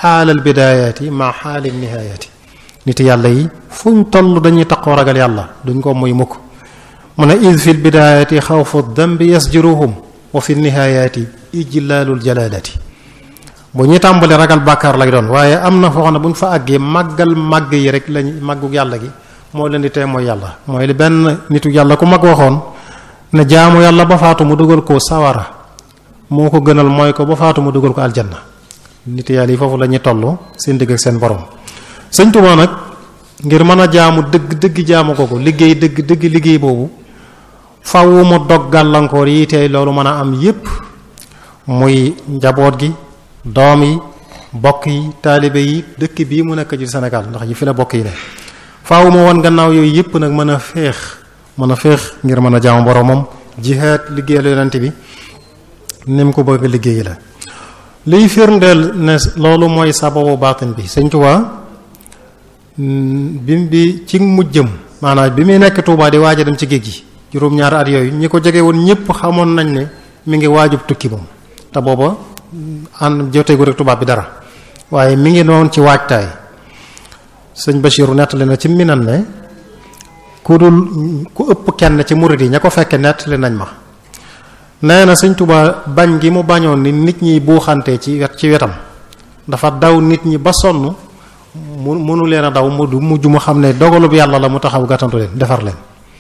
xaalal bidaayaati ma xaalil nihaayati nit yàlla yi fuñ toll dañuy taqoo ragal yàlla duñ ko muy mukk mu ne id fi lbidaayaati xawfu dambi yasjuruhum wa fi nihaayati ijlaalul jalaalati bu ñuy tàmbali ragal bàkkaar lay doon waaye am na foo xam ne bu ñu fa àggee màggal màgg yi rek lañ màggu yàlla gi moo leen di tee mooy yàlla mooy li benn nitu yàlla ku mag waxoon ne jaamu yàlla ba faatu mu dugal ko sawara moo ko gënal mooy ko ba faatu mu dugal ko aljanna nit yàlla yi foofu la ñuy toll seen digg ak seen borom sëñ Tuubaa nag ngir mën a jaamu dëgg dëgg jaamu ko ko liggéey dëgg dëgg liggéey boobu faw mu dog gàllankoor yi tey loolu mën a am yépp muy njaboot gi doom yi bokk yi taalibe yi dëkk bii mu nekk ci Sénégal ndax yi fi la bokk yi ne faaw mu won gannaaw yooyu yépp nag mën a féex mën a féex ngir mën a jaamu boromam jihaad liggéeyal yonent bi ni mu ko bëgg liggéey la liy firndeel ne loolu mooy sababu baatin bi Sëñ Tuubaa bi bi ci mujjëm maanaam bi muy nekk Tuubaa di waaj a dem ci géej gi juróom-ñaari at yooyu ñi ko jege woon ñépp xamoon nañ ne mi ngi waajub tukki moom te booba ànd joteegu rek tubaab bi dara waaye mi ngi doon ci waajtaay sëñ Bachiru nettali na ci minan ne ku dul ku ëpp kenn ci murid yi ña ko fekke nettali nañ ma nee na sëñ Tuubaa bañ gi mu bañoon ni nit ñi buuxante ci wet ci wetam dafa daw nit ñi ba sonn mu mënu leen a daw mu du mujj mu xam ne dogalub yàlla la mu taxaw gàttantu leen defar leen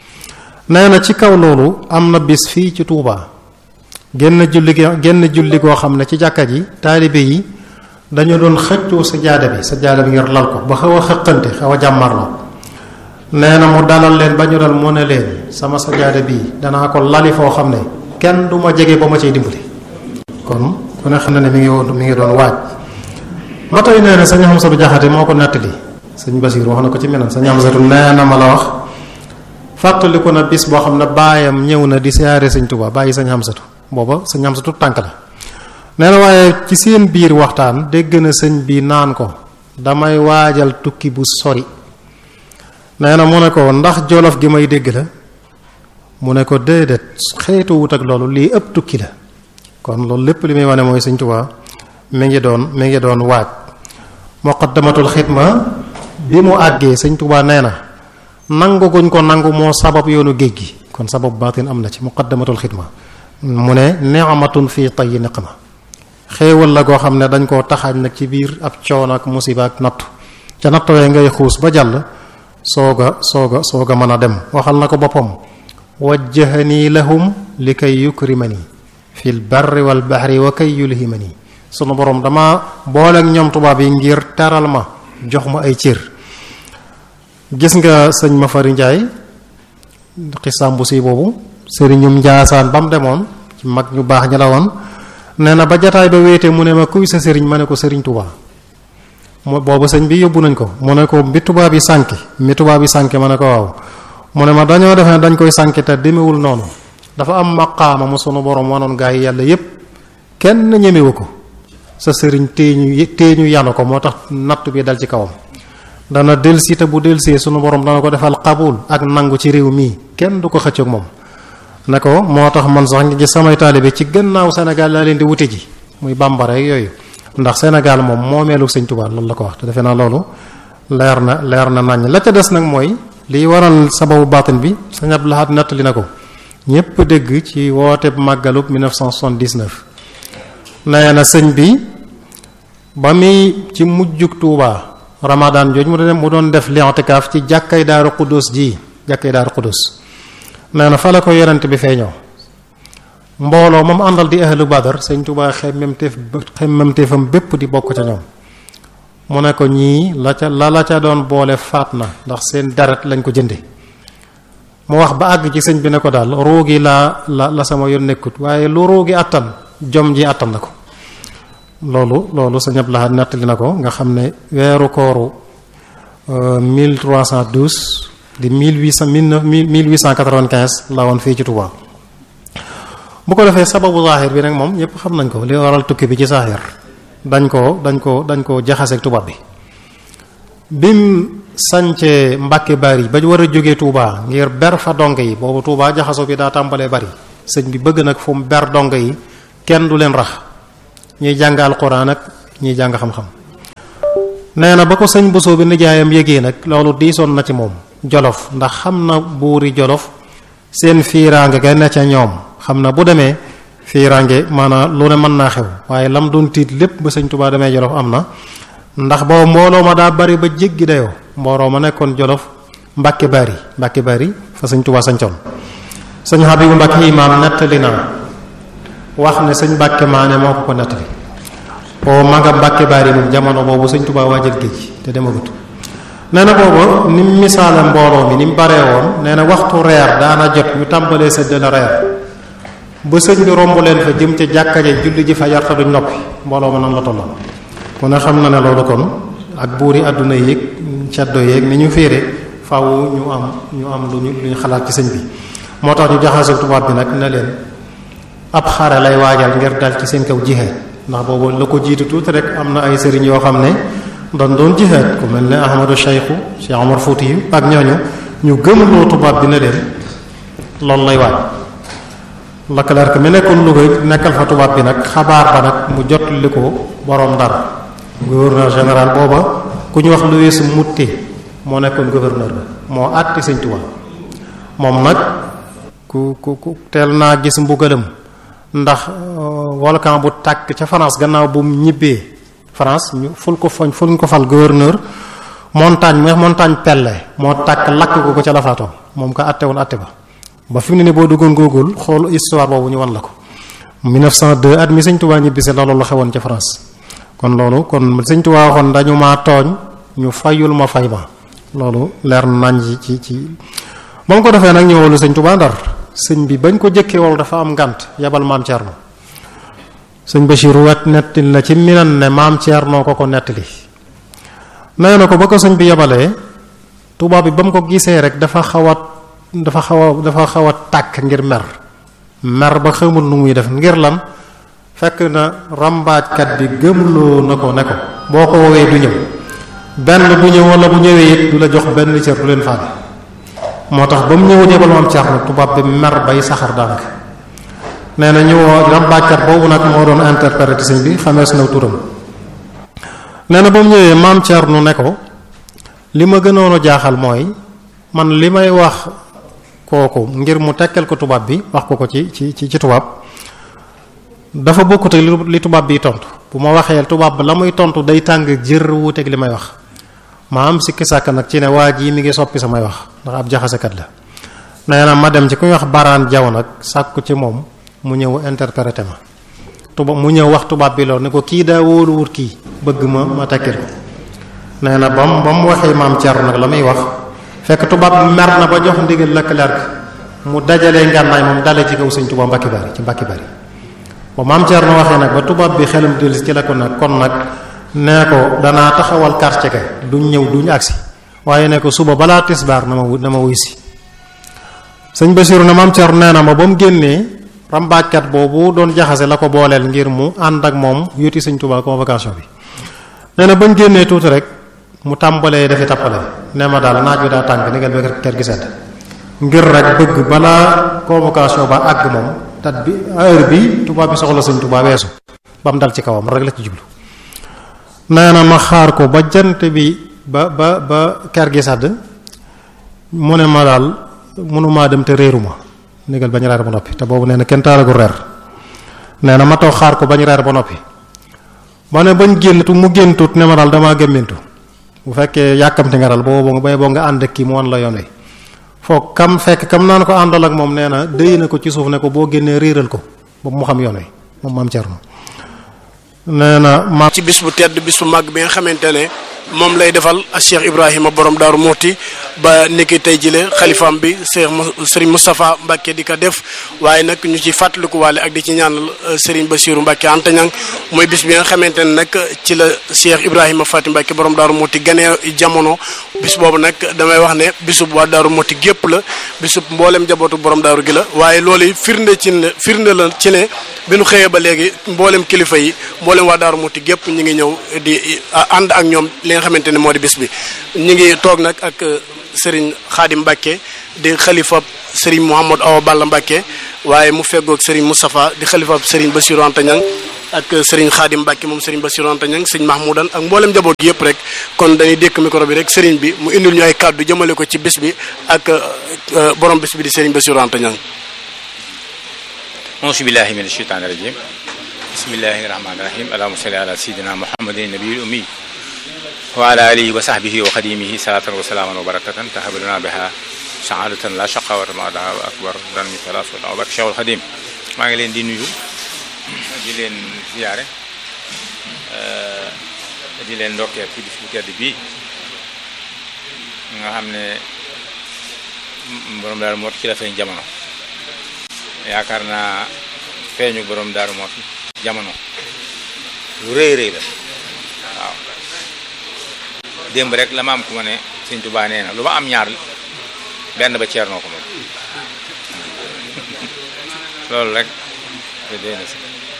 nee na ci kaw loolu am na bis fii ci Tuubaa genn julli genn julli goo xam ne ci jàkka ji taalibe yi dañu doon xëccoo sa jaada bi sa jaada bi ngir lal ko ba xaw a xëqante xaw a jàmmarloo nee na mu dalal leen ba ñu dal mu ne leen sama sa jaada bii danaa ko lali foo xam ne kenn du ma jege ba ma ciy dimbali kon ku ne xam ne ne mi ngi woon mi ngi doon waaj ba tey nee na sëñ Xamsatu Jaxate moo ko nettali sëñ Basiir wax na ko ci menam sëñ Xamsatu nee na ma la wax fàttaliku na bis boo xam ne baayam ñëw na di siyaare sëñ Tuubaa bàyyi sëñ Xamsatu booba sëñ Xamsatu tànk la nee na waaye ci seen biir waxtaan dégg na sëñ bi naan ko damay waajal tukki bu sori nee na mu ne ko ndax jolof gi may dégg la mu ne ko déedéet xeetu wut ak loolu lii ëpp tukki la kon loolu lépp li muy wane mooy sëñ Tuubaa mi ngi doon mi ngi doon waaj muqaddamatul xidma bi mu àggee sëñ Tuubaa nee na nangu guñ ko nangu moo sabab yoonu géej gi kon sabab baatin am na ci muqaddamatul xidma mu ne ni'matun fii tayyi niqma xéewal la goo xam ne dañ koo taxaaj nag ci biir ab coono ak musiba ak nattu ca nattowee ngay xuus ba jàll sooga sooga sooga mën a dem waxal na ko boppam wajjahanii lahum li kay yukrimani fil barri wal bahri wa kay yulhimani sunu borom dama boole ak ñoom tubaab yi ngir teral ma jox ma ay cër gis nga sëñ ma fari njaay xisaam bu si boobu sëriñum njaasaan ba mu demoon ci mag ñu baax ñi la woon nee na ba jataay ba wéete mu ne ma kuy sa sëriñ ma ne ko sëriñ tubaa mu boobu sëñ bi yóbbu nañ ko mu ne ko bi tubaab yi sànki mi tubaab yi sànki ma ne ko waaw mu ne ma dañoo defe ne dañ koy sànki te demewul noonu dafa am maqaama mu sunu borom wanoon gaa yi yàlla yépp kenn ñemewu ko sa sëriñ téeñu téeñu yàlla ko moo tax natt bi dal ci kawam dana delsi te bu delsee sunu borom dana ko defal xabul ak nangu ci réew mii kenn du ko xëccoog moom ne ko moo tax man sax ngi gis samay taalibe ci gannaaw Sénégal laa leen di wute ji muy bambara yooyu ndax Sénégal moom moomeelu sëñ Tuubaa loolu la ko wax te defe naa loolu leer na leer na naññ la ca des nag mooy liy waral sababu baatin bi sëñ Abdou Lahad nettali na ko ñépp dégg ci woote màggalub 1979 nee na sëñ bi ba muy ci mujjug Tuubaa Ramadan jooj mu doon mu doon def li'tikaaf ci jàkkay Daaru Xudus ji jàkkay Daaru Xudus nee na fa la ko yonent bi feeñoo mbooloo moom àndal di ahlu badar sëñ Tuubaa xemmemteef xemmemteefam bépp di bokk ca ñoom mu ne ko ñii la ca la la ca doon boole faat na ndax seen deret lañ ko jënde mu wax ba àgg ci sëñ bi ne ko daal roogi laa la la sama yoon nekkut waaye lu roogi àttan jom ji àttan na ko loolu loolu sëñ Abdou Lahad nettali na ko nga xam ne weeru kooru 1312 di 1800 1895 la woon fii ci Touba bu ko defee sababu zahir bi nag moom ñëpp xam nañ ko li waral tukki bi ci zahir dañ ko dañ ko dañ ko jaxaseeg tubaab bi bim sancee Mbàkke bari ba war a jógee Touba ngir ber fa donge yi boobu Touba jaxaso bi daa tàmbalee bari sëñ bi bëgg nag fu mu ber donge yi kenn du leen rax ñuy jàng alquran ak ñuy jàng xam-xam nee na ba ko sëñ Bousso bi nijaayam yëgee nag loolu diisoon na ci moom jolof ndax xam na buuri jolof seen fiiraange ga ne ca ñoom xam na bu demee fiiraange maanaam lu ne mën naa xew waaye lam doon tiit lépp ba sëñ Tuubaa demee jolof am na ndax boobu mbooloo ma daa bari ba jéggi dayoo mbooloo ma nekkoon jolof mbàkke bari mbàkke bari fa sëñ Tuubaa sañcoon sëñ Habibu Mbàkke imaam nettali na wax ne sëñ Mbàkke maane moo ko ko nettali o ma nga Mbàkke bari moom jamono boobu sëñ Tuubaa waajal géej te demagut nee na boobu ni mu misaale mbooloo mi ni mu baree woon nee na waxtu reer daana jot ñu tàmbalee séddale reer ba sëñ bi romb leen fa jëm ca jàkka ja julli ji fa yarta duñ noppi mbooloo ma noonu la tolloon ku ne xam na ne loolu kon ak buuri àdduna yéeg ceddo yéeg ni ñu féere faaw ñu am ñu am lu ñu lu ñu xalaat ci sëñ bi moo tax ñu jaxase tubaab bi nag ne leen ab xare lay waajal ngir dal ci seen kaw jihaad ndax boobu la ko jiitu tuuti rek am na ay sëriñ yoo xam ne doon doon jihaad ku mel ne Ahmadou Cheikhu Cheikh Omar Fouti yu ak ñooñu ñu gëmloo tubaab bi ne leen loolu lay waaj Leclerc mi nekkoon Louga nekkal fa tubaab bi nag xabaar ba nag mu jot li ko boroom Ndar gouverneur général booba ku ñu wax Louis Moutet moo nekkoon gouverneur ba moo àtti sëñ Tuubaa moom nag ku ku ku teel naa gis mbugalam ndax volcan bu tàkk ca France gannaaw bu mu ñibbee France ñu ful ko fañ ful ko fal gouverneur montagne mu montagne Pelle moo tàkk lakk ko ko ca la faatoo moom ko àtte woon àtte ba ba fi mu ne nii boo duggoon Google xool histoire boobu ñu wan la ko 1902 at mi sëñ Tuubaa ñibbisi la loolu xewoon ca France kon loolu kon sëñ Tuubaa waxoon dañu maa tooñ ñu fayul ma fay ma loolu leer nañ ci ci ci ba mu ko defee nag ñëwalu sëñ Tuubaa Ndar sëñ bi bañ ko jëkkee wal dafa am ngànt yabal maam Thierno sëñ Bachir wet nettali la ci minan ne maam Thierno ko ko nettali nee na ko ba ko sëñ bi yabalee tubaab bi ba mu ko gisee rek dafa xaw a dafa xaw a dafa xaw a tàkk ngir mer mer ba xamul nu muy def ngir lan fekk na rambaajkat bi gëmloo na ko ne ko boo ko woowee du ñëw benn du ñëw wala bu ñëwee it du la jox benn cër du leen faale moo tax ba mu ñëw jébal maam Thierno tubaab bi mer bay saxar daanaka nee na ñëwoo rambaajkat boobu nag moo doon interprété sëñ bi xamees na turam nee na ba mu ñëwee maam Thierno ne ko li ma gënoon a jaaxal mooy man li may wax kooku ngir mu tekkal ko tubaab bi wax ko ko ci ci ci ci tubaab dafa bokkut ak li tubaab bi tontu bu ma waxee tubaab ba la muy tontu day tàng jër wuuteeg li may wax ma am sikki sàkk nag ci ne waa jii mi ngi soppi samay wax ndax ab jaxasekat la nee na ma dem ci ku ñuy wax baraan jaw nag sàkku ci moom mu ñëw interprété ma tubaab mu ñëw wax tubaab bi loolu ne ko kii daa wóoluwut kii bëgg ma ma tekkil ko nee na ba mu ba mu waxee maam Thierno nag la muy wax fekk tubaab bi mer na ba jox ndigal Leclerc mu dajalee ngànnaay moom dale ci kaw sëñ Tuubaa Mbàkke Bari ci Mbàkke Bari ba maam Thierno waxee nag ba tubaab bi xelam dellusi ci la ko nag kon nag nee ko danaa taxawal quartier ga duñ ñëw duñ agsi waaye ne ko suba balaa tisbaar na ma na ma wuy si sëñ Basiru na maam Thierno nee na ma ba mu génnee rambaajkat boobu doon jaxase la ko booleel ngir mu ànd ak moom yuti sëñ Tuubaa convocation bi nee na bañ génnee tuuti rek mu tàmbalee dafi tappale nee ma daal naaj bi daa tàng ni ngeen ba kër gi sedd ngir rek bëgg balaa convocation ba àgg moom tat bi heure bi tubaab bi soxla sëñ Tuubaa weesu ba mu dal ci kawam rek la ci jublu nee na ma xaar ko ba jant bi ba ba ba kër gi sedd mu ne ma daal mënumaa dem te réeru ma négal bañ reer ba noppi te boobu nee na kenn taalagul reer nee na ma toog xaar ko bañ reer ba noppi ma ne bañ génntu mu géntut ne ma daal damaa gëmmintu bu fekkee yàkkamti nga daal boobu nga bay boo nga ànd ak kii mu wan la yoon wi foog kam fekk kam naan ko àndal ak moom nee na déy na ko ci suuf ne ko boo génnee réeral ko ba mu xam yoon wi moom maam Thierno nee na ma ci bis bu tedd bis bu màgg bi nga xamante ne moom lay defal ak Cheikh Ibrahima borom Daaru Muuti ba niki tey jile xalifaam bi Cheikh Serigne Moustapha Mbacke di ko def waaye nag ñu ci fàttaliku waale ak di ci ñaanal Serigne Bassirou Mbacke Anta Ñang mooy bis bi nga xamante ne nag ci la Cheikh Ibrahima Fati Mbacke borom Daaru Muuti ganee jamono bis boobu nag damay wax ne bisub waa Daaru Muuti gépp la bisub mboolem jabootu borom daaru gi la waaye loolu firnde ci ne firnde la ci ne bi nu xëyee ba léegi mboolem kilifa yi mboolem waa Daaru Muuti gépp ñu ngi ñëw di ànd ak ñoom li nga xamante ne moo di bis bi ñu ngi toog nag ak Serigne Khadim Mbacke di xalifa Serigne Mouhamadou Awa Balla Mbacke waaye mu feggoog Serigne Moustapha di xalifa Serigne Bassirou Anta Niang ak Serigne Khadim Mbacke moom Serigne Bassirou Anta Niang sëñ Mahmoudan ak mboolem njaboot gi yëpp rek kon dañuy dékk micro bi rek Serigne bi mu indil ñu ay kàddu jëmale ko ci bis bi ak borom bis bi di Serigne Bassirou Anta Niang. auzu billahi min asheytaani rajim bismillahi rahmaani rahim allahumma salli ala sayyidina muhammadin nabiyil ummi wa ala alihi wa sahbihi wa xadimihi salatan wa salaaman wa barakatan tahabaluna biha saadatan la shaqawata maadaha wa akbar dan mi salas wa barke Cheikhul Xadim maa ngi leen di nuyu di leen ziyaare di leen ndokkeel ci bis bu tedd bii nga xam ne borom daaru mooti ci la feeñ jamono yaakaar naa feeñu borom daaru mooti jamono lu rëy rëy la waaw démb rek la ma am ku ma ne Sëñ Tuubaa nee na lu ma am ñaar benn ba ceernoo ko moom loolu rek te dee na si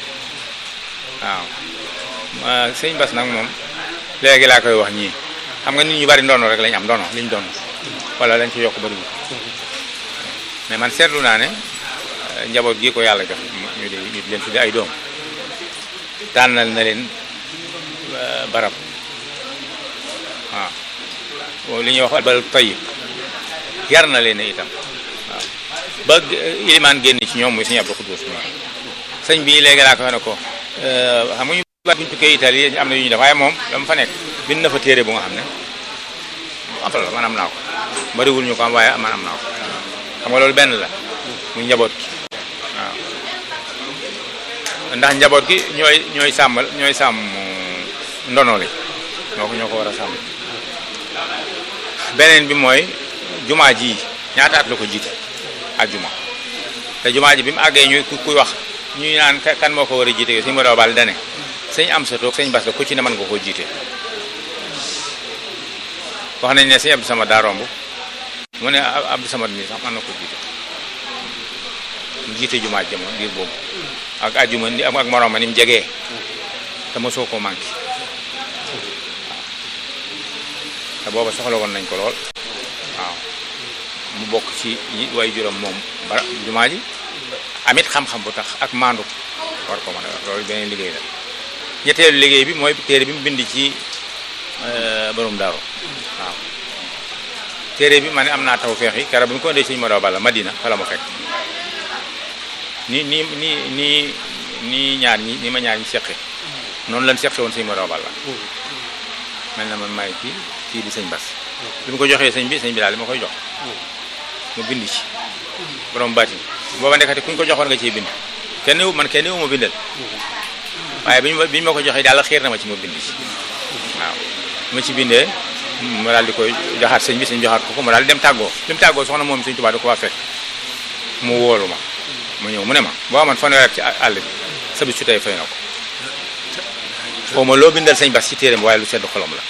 waaw sëñ Bas nag moom léegi laa koy wax ñii xam nga nit ñu bari ndono rek lañ am ndono liñ doon wala lañ ci yokk bariwul mais man seetlu naa ne njaboot gi ko yàlla jox ñu di ñu di leen tudde ay doom tànnal na leen barab waaw li ñuy wax albal tayyib yar na leen itam waaw ba ilimaan génn ci ñoom muy sëñ Abdou Khoudous mi sëñ bi léegi laa ko wax ne ko xam nga ñu bari buñu tukkee Italie am na yu ñu def waaye moom dama fa nekk bind na fa téere bu nga xam ne am solo man am naa ko bariwul ñu ko am waaye man am naa ko xam nga loolu benn la muy njaboot gi waaw ndax njaboot gi ñooy ñooy sàmmal ñooy sàmm ndono li ñoo ko ñoo ko war a sàmm beneen bi mooy jumaa ji ñaata at la ko jiite ak juma te jumaa ji bi mu àggee ñu kuy wax ñuy naan kan moo ko war a jiite sëñ Modou Bal dane sëñ am sa toog sëñ Bas la ku ci ne mën nga koo jiite wax nañ ne sëñ Abdou Samad daa romb mu ne Abdou Samad mi sax mën na ko jiite mu jiite jumaa ji jamono diir boobu ak ajuma ni ak moroom ma ni mu jegee te mosoo koo manqué te booba soxla woon nañ ko lool waaw mu bokk ci way juróom moom bara jumaa ji amit xam-xam bu tax ak maandu war ko mën a loolu beneen liggéey la ñetteelu liggéey bi mooy téere bi mu bind ci borom daaru waaw téere bi ma ne am naa taw feex yi keroog bi mu ko indee sëñ Modou Balla Madina fa la ma fekk ni ni ni ni ni ñaar ñi ni ma ñaar ñi seqe noonu lañ seqe woon sëñ Modou Balla mel na man maay kii kii di sëñ Bas bi mu ko joxee sëñ bi sëñ bi daal li ma koy jox mu bind ci borom baatin booba ndekete ku ñu ko joxoon nga ciy bind kenn wu man kenn wu ma bindal waaye bi ñu bi ñu ma ko joxee daal xiir na ma ci ma bind ci waaw ma ci bindee ma daal di koy joxaat sëñ bi sëñ joxaat ko ko mu daal di dem tàggoo bi mu tàggoo soxna moom sëñ Tuubaa da ko waa fekk mu wóolu ma mu ñëw mu ne ma boo amoon fanweer ci àll bi sa bis su tey fay na ko xaw ma loo bindal sëñ Bas ci téeréem waaye lu sedd xolom la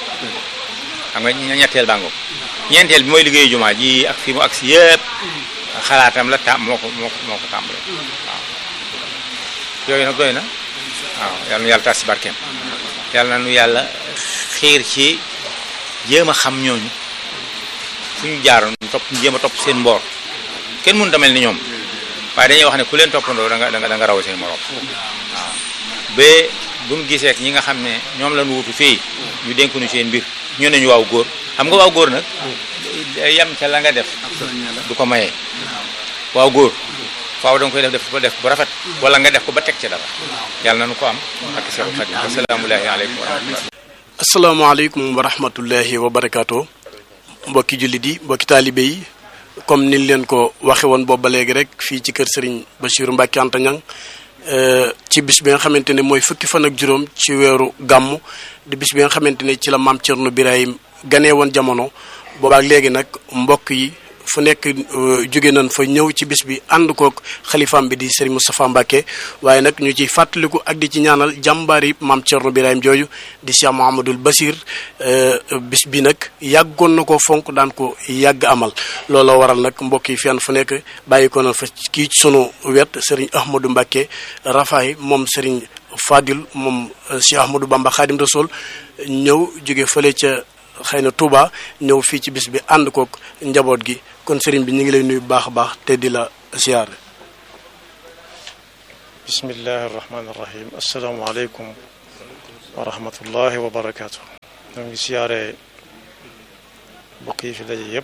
xam nga ñetteel bàngoom ñeenteel bi mooy liggéeyu jumaa ji ak fi mu ak si yëpp xalaatam la tam moo ko moo ko moo ko tàmbale waaw yooyu nag doy na waaw yal na yàlla tas si barkeem yàlla na nu yàlla xiir ci jéem a xam ñooñu fu ñu jaaroon topp jéem a topp seen mboor kenn mënut a mel ni ñoom waaye dañuy wax ne ku leen toppandoo da nga da nga da nga raw seen morom waaw ba bu mu gisee ak ñi nga xam ne ñoom la ñu wutu fii ñu dénkuñu seen mbir ñu ne ñu waaw góor xam nga waaw góor nag yam ca la nga def du ko mayee waaw góor faaw da nga koy def def ba def bu rafet wala nga def ko ba teg ca dara yàlla na nu ko am ak Seexul Xadiim asalaamullahi aleykum wa rahmatullah asalaamaaleykum wa rahmatullahi wa barakaatu mbokki jullit yi mbokki taalibe yi comme niñ leen ko waxe woon boobu ba léegi rek fii ci kër Serigne Bassirou Mbacké Anta Niang ci bis bi nga xamante ne mooy fukki fan ak juróom ci weeru gàmmu di bis bi nga xamante ne ci la maam Thierno Birahim ganee woon jamono boobaak léegi nag mbokk yi fu nekk jóge nañ fa ñëw ci bis bi ànd kook xalifaam bi di Serigne Moustapha Mbacké waaye nag ñu ciy fàttaliku ak di ci ñaanal jàmbaari maam Thierno Birahim jooju di Cheikh Mouhamadoul Bassir bis bi nag yàggoon na ko fonk daan ko yàgg amal looloo waral nag mbokk yi fenn fu nekk bàyyi ko na fa kii ci sunu wet Serigne Ahmadou Mbacké Rafaay moom Serigne Fadil moom Cheikh Ahmadou Bamba Khadim Rasoul ñëw jóge fële ca xëy na Touba ñëw fii ci bis bi ànd kook njaboot gi kon sëriñ bi ñu ngi lay nuyu bu baax a baax te di la siyaare bismillahi irrahmani irrahim asalaamualeykum wa rahmatullahi wa barakaatu ñoo ngi siyaare mbokk yi fi daje yépp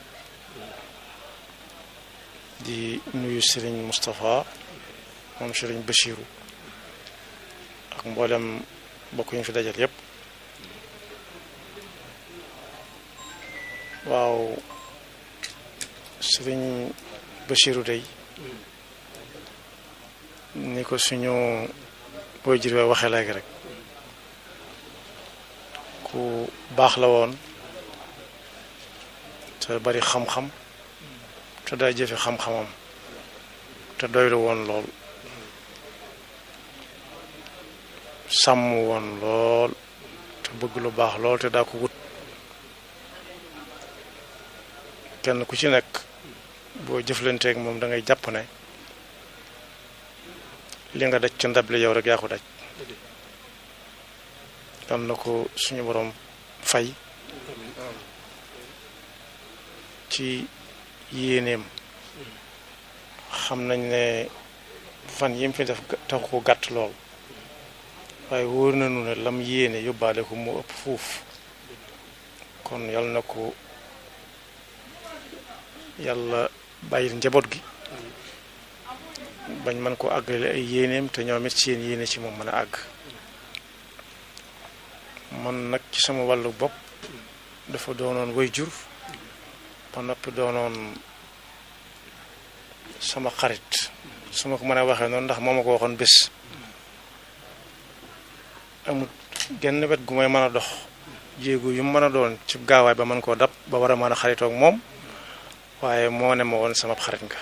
di nuyu sëriñ Moustapha moom sëriñ Bachiru ak mboolem mbokk yi ñu fi dajal yépp waaw sëriñ Bachiru day ni ko suñu booy jir waxee léegi rek ku baax la woon te bari xam-xam te day jëfe xam-xamam te doylu woon lool sàmm woon lool te bëgg lu baax lool te daa ko wut kenn ku ci nekk boo jëflanteeg moom da ngay jàpp ne li nga daj ca ndab li yow rek yaa ko daj am na ko suñu borom fay ci yéeneem xam nañ ne fan yim fi def taxu ko gàtt lool waaye wóor nañu ne lam yéene yóbbaale ko mu ëpp fuuf kon yal na ko yàlla bàyyil njaboot gi bañ mën ko àggale ay yéeneem te ñoom it seen yéene ci moom mën a àgg man nag ci sama wàllu bopp dafa doonoon way jur ba noppi doonoon sama xarit su ma ko mën a waxee noonu ndax moo ma ko waxoon bés amul genn wet gu may mën a dox jéego yu mu mën a doon ci gaawaay ba mën koo dab ba war a mën a xaritoog moom waaye moo ne ma woon sama xarit nga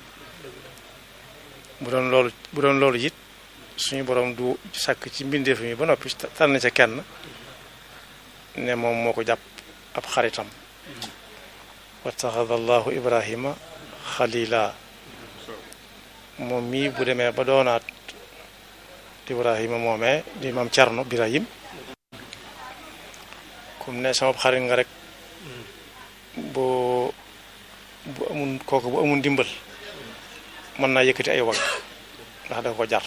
bu doon loolu bu doon loolu it suñu borom du sàkk ci mbindeef mi ba noppi tànn ca kenn ne moom moo ko jàpp ab xaritam wattaxada allahu ibrahima xalila moom mii bu demee ba doonaat ibrahima moomee di maam Cerno Birahim comme ne sama xarit nga rek boo bu amul kooku bu amul ndimbal mën naa yëkkati ay wagg ndax dafa ko jar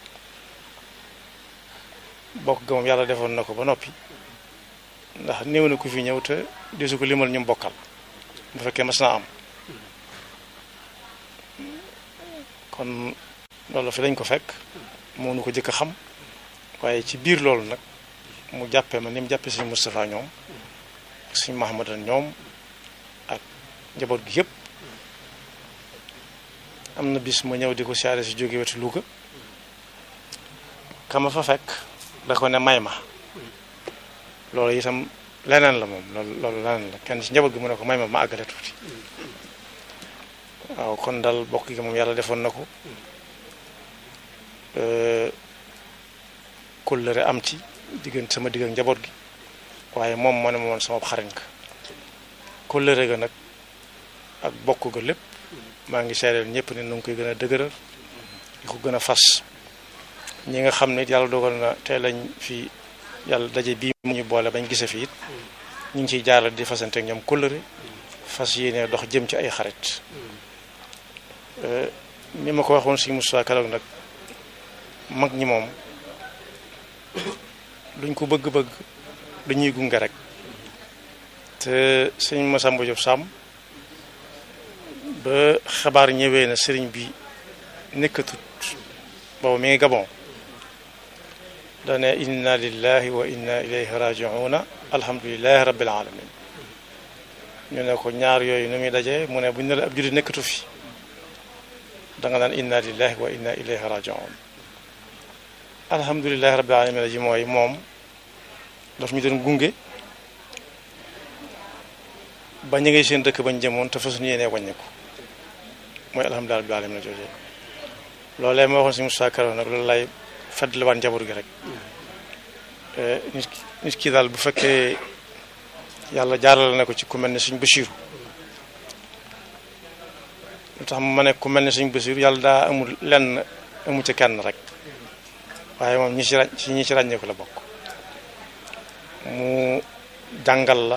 bokk ga moom yàlla defoon na ko ba noppi ndax néew na ku fi ñëw te desu ko limal ñu bokkal bu fekkee mas naa am kon loolu fi lañ ko fekk moo nu ko jëkk a xam waaye ci biir loolu nag mu jàppee ma ni mu jàppee suñu Moustapha ñoom suñu Mahamadan ñoom ak njaboot gi yëpp am na bis ma ñëw di ko siyaare si jóge wetu Louga kama fa fekk da ko ne may ma loolu itam leneen la moom loolu loolu leneen la kenn ci njaboot gi mu ne ko may ma ma àggale tuuti waaw kon dal bokk gi moom yàlla defoon na ko kóllëre am ci diggante sama digg ak njaboot gi waaye moom moo ne ma woon sama xarit nga kóllëre ga nag ak bokk ga lépp maa ngi seedeel ñëpp ne nu ngi koy gën a dëgëral di ko gën a fas ñi nga xam ne yàlla dogal na tey lañ fi yàlla daje bii mu ñu boole bañ gise fi it ñu ngi ciy jaaral di fasante ak ñoom kóllëre fas yéene dox jëm ci ay xarit ni ma ko waxoon si Moussa Kaloog nag mag ñi moom luñ ko bëgg-bëgg dañuy gunge rek te sëñ Massamba Diop Samb ba xabaar ñëwee na sëriñ bi nekkatut boobu mi ngi Gabon dane inna lillahi wa inna ilayhi raji'una alhamdulillahi rabbil alamin ñu ne ko ñaar yooyu nu muy dajee mu ne buñ ne la ab jullit nekkatu fi da nga naan inna lillahi wa inna ilayhi raji'un alhamdulillahi rabbil alamin ji mooy moom daf ñu doon gunge ba ñu ngay seen dëkk bañ jëmoon te fasuñu yéenee wàññiku mooy alhamdulillahi rabbil alamin jooje loolee ma waxoon si Moussa Karo nag loolu lay fàttaliwaat njaboot gi rek nit ki nit ki daal bu fekkee yàlla jaarale na ko ci ku mel ne suñ Basiiru lu tax ma ne ku mel ne suñ Basiiru yàlla daa amul lenn amu ci kenn rek waaye moom ñi ci ràñ ci ñi ci ràññeeku la bokk mu jàngal la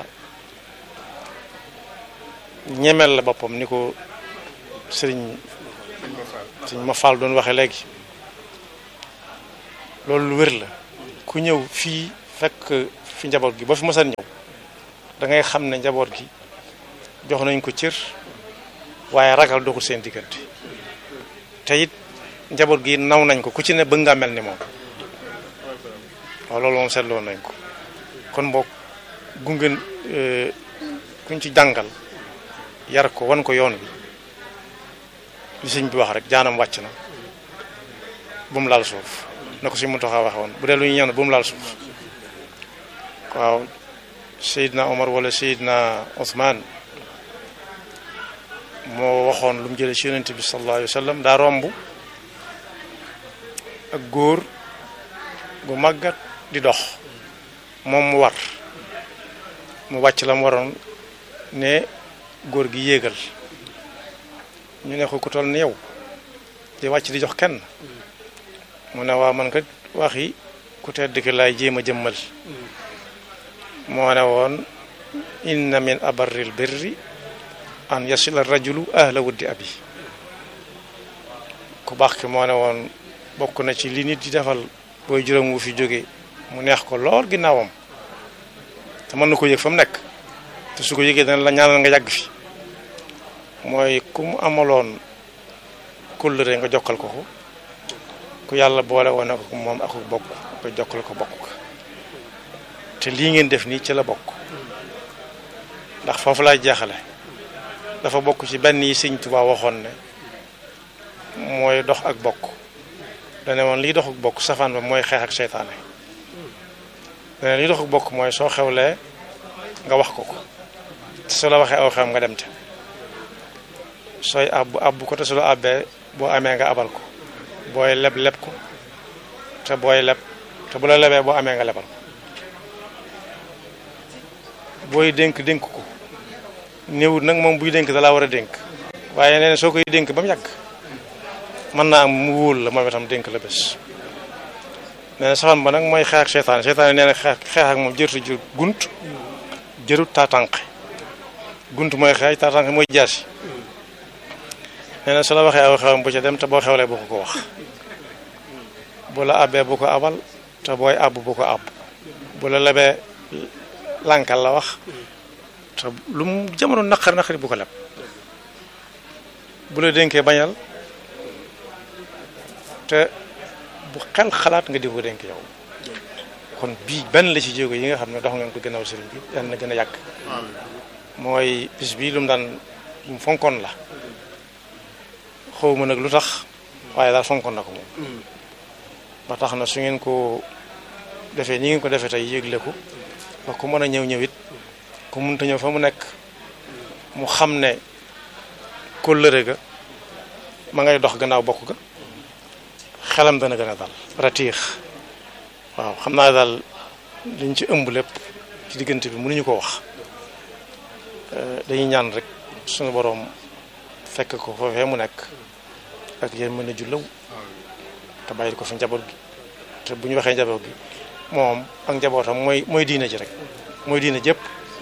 ñemel la boppam ni ko sëriñ sëriñ ma faal doon waxe léegi loolu lu wér la ku ñëw fii fekk fi njaboot gi ba fi mësan ñëw da ngay xam ne njaboot gi jox nañ ko cër waaye ragal doxul seen diggante te it njaboot gi naw nañ ko ku ci ne bëgg nga mel ni moom waaw loolu moom seetloon nañ ko kon boog gunge kuñ ci jàngal yar ko wan ko yoon wi li sëñ bi wax rek jaanam wàcc na bu mu laal suuf na ko si mu taxaa waxe woon bu dee lu ñu ñaan bu mu laal suuf waaw Seydina Omar wala Seydina Ousmane moo waxoon lu mu jëlee ci yonent bi sallallahu alayhi wa sallam daa romb ak góor gu màggat di dox moom mu war mu wàcc la mu waroon ne góor gi yéegal ñu ne ko ku toll ni yow di wàcc di jox kenn mu ne waa man kat waxi ku tedd ki laay jéem a jëmmal moo ne woon inna min abarril birri an yasila rajulu ahla wuddi abi ku baax ki moo ne woon bokk na ci li nit di defal booy juróom wu fi jóge mu neex ko lool ginnaawam te mën na ko yëg fa mu nekk te su ko yëgee dana la ñaanal nga yàgg fi mooy ku mu amaloon kóllëre nga jokkal ko ko ku yàlla boole woon ak moom ak bokk nga jokkal ko bokk ko te lii ngeen def nii ci la bokk ndax foofu laay jeexale dafa bokk ci benn yi sëñ Tuubaa waxoon ne mooy dox ak bokk dane woon liy dox ak bokk safaan ba mooy xeex ak seytaane dane liy dox ak bokk mooy soo xewlee nga wax ko ko te su la waxee aw xewam nga dem te sooy abbu abbu ko te su la abbee boo amee nga abal ko booy leb leb ko te booy leb te bu la lebee boo amee nga lebal ko booy dénk dénk ko néewut nag moom buy dénk da laa war a dénk waaye nee na soo koy dénk ba mu yàgg mën naa am mu wóol la moom itam dénk la bés nee na safaan ba nag mooy xeex ak seytaane seytaane nee na xeex xeex ak moom jërtu jër gunt jërut taatanqe gunt mooy xeex taatanqe mooy jaasi nee na su la waxee aw xewam bu ca dem te boo xewlee bu ko ko wax bu la abbee bu ko abal te booy àbb bu ko àbb bu la lebee lànkal la wax te lu mu jamono naqar naqari bu ko leb bu la dénkee bañal te bu xel xalaat nga di ko dénk yow kon bii benn la ci jéego yi nga xam ne dox ngeen ko gënaaw sëriñ bi yal na gën a yàgg mooy bis bii lu mu daan lu mu fonkoon la xawma nag lu tax waaye daal fonkoon na ko moom ba tax na su ngeen ko defee ni ngeen ko defee tey yégle ko ba ku mën a ñëw ñëw it ku mënta ñëw fa mu nekk mu xam ne kóllëre ga ma ngay dox gannaaw bokk ga xelam dana gën a dal ratiix waaw xam naa daal liñ ci ëmb lépp ci diggante bi mënuñu ko wax dañuy ñaan rek suñu boroom fekk ko foofee mu nekk ak yéen mën a jullaw te bàyyi ko fi njaboot gi te bu ñu waxee njaboot gi moom ak njabootam mooy mooy diina ji rek mooy diina jëpp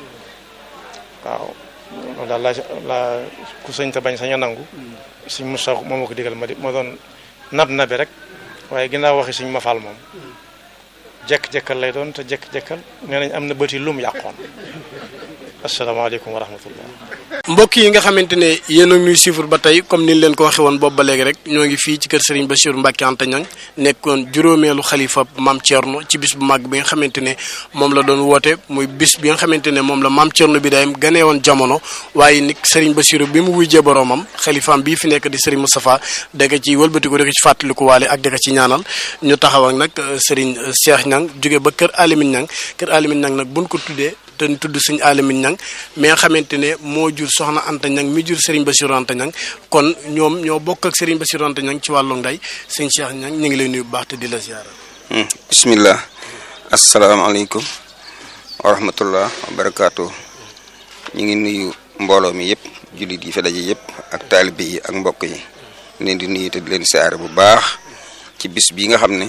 waaw loolu daal laa laa ku sëñ te bañ sañ a nangu suñ mu sax moom ma ko digal ma di ma doon nab nabi rek waaye ginnaaw waxi suñ ma faal moom jekk-jekkal lay doon te jekk-jekkal nee nañ am na bëti lum yàqoon asalaamaaleykum wa rahmatullah mbokk yi nga xamante ne yéen a ñuy suivre ba tey comme niñ leen ko waxee woon boobu ba léegi rek ñoo ngi fii ci kër Serigne Bassirou Mbacké Anta Niang nekkoon juróomeelu xalifa maam Thierno ci bis bu màgg bi nga xamante ne moom la doon woote muy bis bi nga xamante ne moom la maam Thierno bi day ganee woon jamono waaye nit Serigne Bassirou bi mu wujjee boroomam xalifaam bii fi nekk di Serigne Moustapha da nga ci wëlbatiku da nga ci fàttaliku waale ak da nga ci ñaanal ñu taxaw ak nag Serigne Cheikh Niang jóge ba kër Alimine Niang kër Alimine Niang nag buñ ko tuddee te ñu tudd sëñ Alamine Niang mi nga xamante ne moo jur soxna Anta Niang mi jur Serigne Bassirou Anta Niang kon ñoom ñoo bokk ak Serigne Bassirou Anta Niang ci wàllu nday sëñ Cheikh Niang ñu ngi lay nuyu bu baax te di la ziara. bismillah asalaamaaleykum wa rahmatullah wa barakaatu ñu ngi nuyu mbooloo mi yëpp jullit yi fi daje yëpp ak taalibe yi ak mbokk yi leen di nuyu te di leen ziara bu baax ci bis bii nga xam ne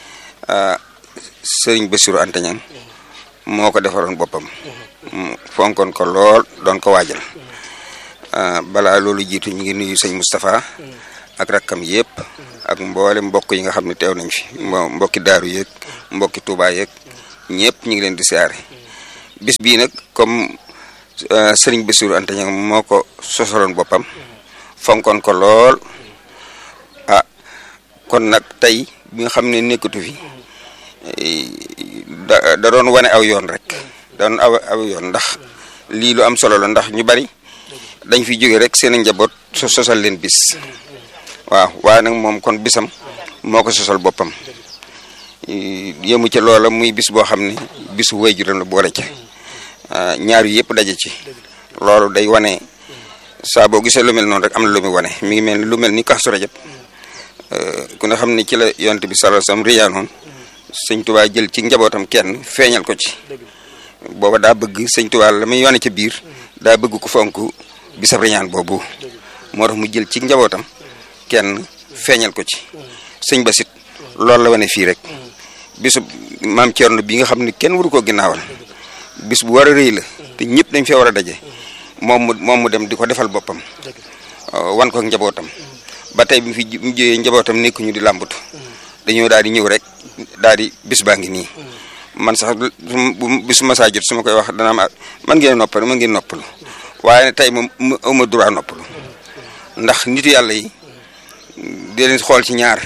Serigne Bassirou Anta Niang moo ko defaroon boppam fonkoon ko lool doon ko waajal balaa loolu jiitu ñu ngi nuyu sëñ Moustapha ak rakkam yëpp ak mboole mbokk yi nga xam ne teew nañ fi mbo mbokki daaru yeeg mbokki Touba yeeg ñëpp ñu ngi leen di siyaare bis bii nag comme sëriñ Bassirou Anta Niang moo ko sosaloon boppam fonkoon ko lool ah kon nag tey bi nga xam ne nekkatu fi da da doon wane aw yoon rek da doon aw aw yoon ndax lii lu am solo la ndax ñu bari dañ fi jóge rek seen njaboot so sosal leen bis waaw waaye nag moom kon bisam moo ko sosal boppam yëmu ca loola muy bis boo xam ne bisu waajuram la boole ca ñaar yu yëpp daje ci loolu day wane saa boo gisee lu mel noonu rek am na lu muy wane mi ngi mel ni lu mel ni Kazu Rajab ku ne xam ne ci la yonent bi sallallahu alayhi wasallam riyaanoon sëñ Tuubaa jël ci njabootam kenn feeñal ko ci booba daa bëgg sëñ Tuubaa la muy yone ca biir daa bëgg ko fonk bisab riyaan boobu moo tax mu jël ci njabootam kenn feeñal ko ci sëñ Basit loolu la wane fii rek bisu maam Thierno bi nga xam ne kenn waru koo ginnaawal bis bu war a rëy la te ñëpp dañ fee war a daje moom mu moom mu dem di ko defal boppam wan ko njabootam ba tey bi mu fi mu jógee njabootam nekkuñu di làmbatu dañoo daal di ñëw rek daal di bis baa ngi nii man sax bu bisu masaa jot su ma koy wax dana ma man ngeen noppal man ngeen noppalu waaye tey moom mu awma droit noppalu ndax nitu yàlla yi di leen xool ci ñaar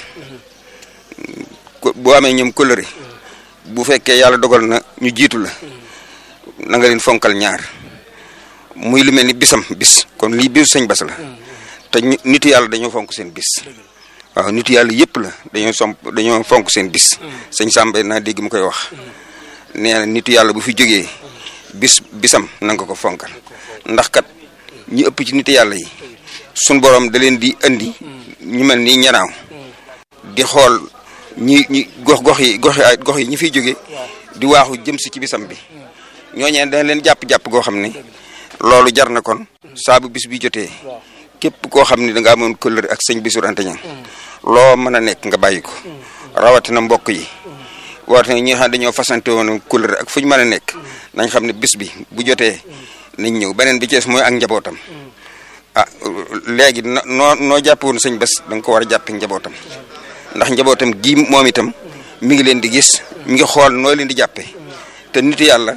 boo amee ñoom kóllëre bu fekkee yàlla dogal na ñu jiitu la na nga leen fonkal ñaar muy lu mel ni bisam bis kon lii bisu sëñ Bass la te nitu yàlla dañoo fonk seen bis waaw nitu yàlla yëpp la dañoo somp dañoo fonk seen bis sëñ Samba naa dégg mu koy wax nee na nitu yàlla bu fi jógee bis bisam na nga ko fonkal ndax kat ñi ëpp ci nitu yàlla yi suñ borom da leen di andi ñu mel ni ñanaaw di xool ñi ñi gox gox yi gox yi gox yi ñi fiy jóge di waaxu jëm si ci bisam bi ñooñee dañ leen jàpp-jàpp goo xam ne loolu jar na kon saa bu bis bi jotee képp koo xam ne da nga amoon kóllëre ak sëñ Bassirou Anta Niang loo mën a nekk nga bàyyi ko rawatina mbokk yi rawatina ñi nga xam ne dañoo fasante woon kóllëre ak fu ñu mën a nekk nañ xam ne bis bi bu jotee nañ ñëw beneen bi ci mooy ak njabootam ah léegi noo noo jàpp woon sëñ Bass da nga ko war a jàppe njabootam ndax njabootam gi moom itam mi ngi leen di gis mi ngi xool noo leen di jàppe te nitu yàlla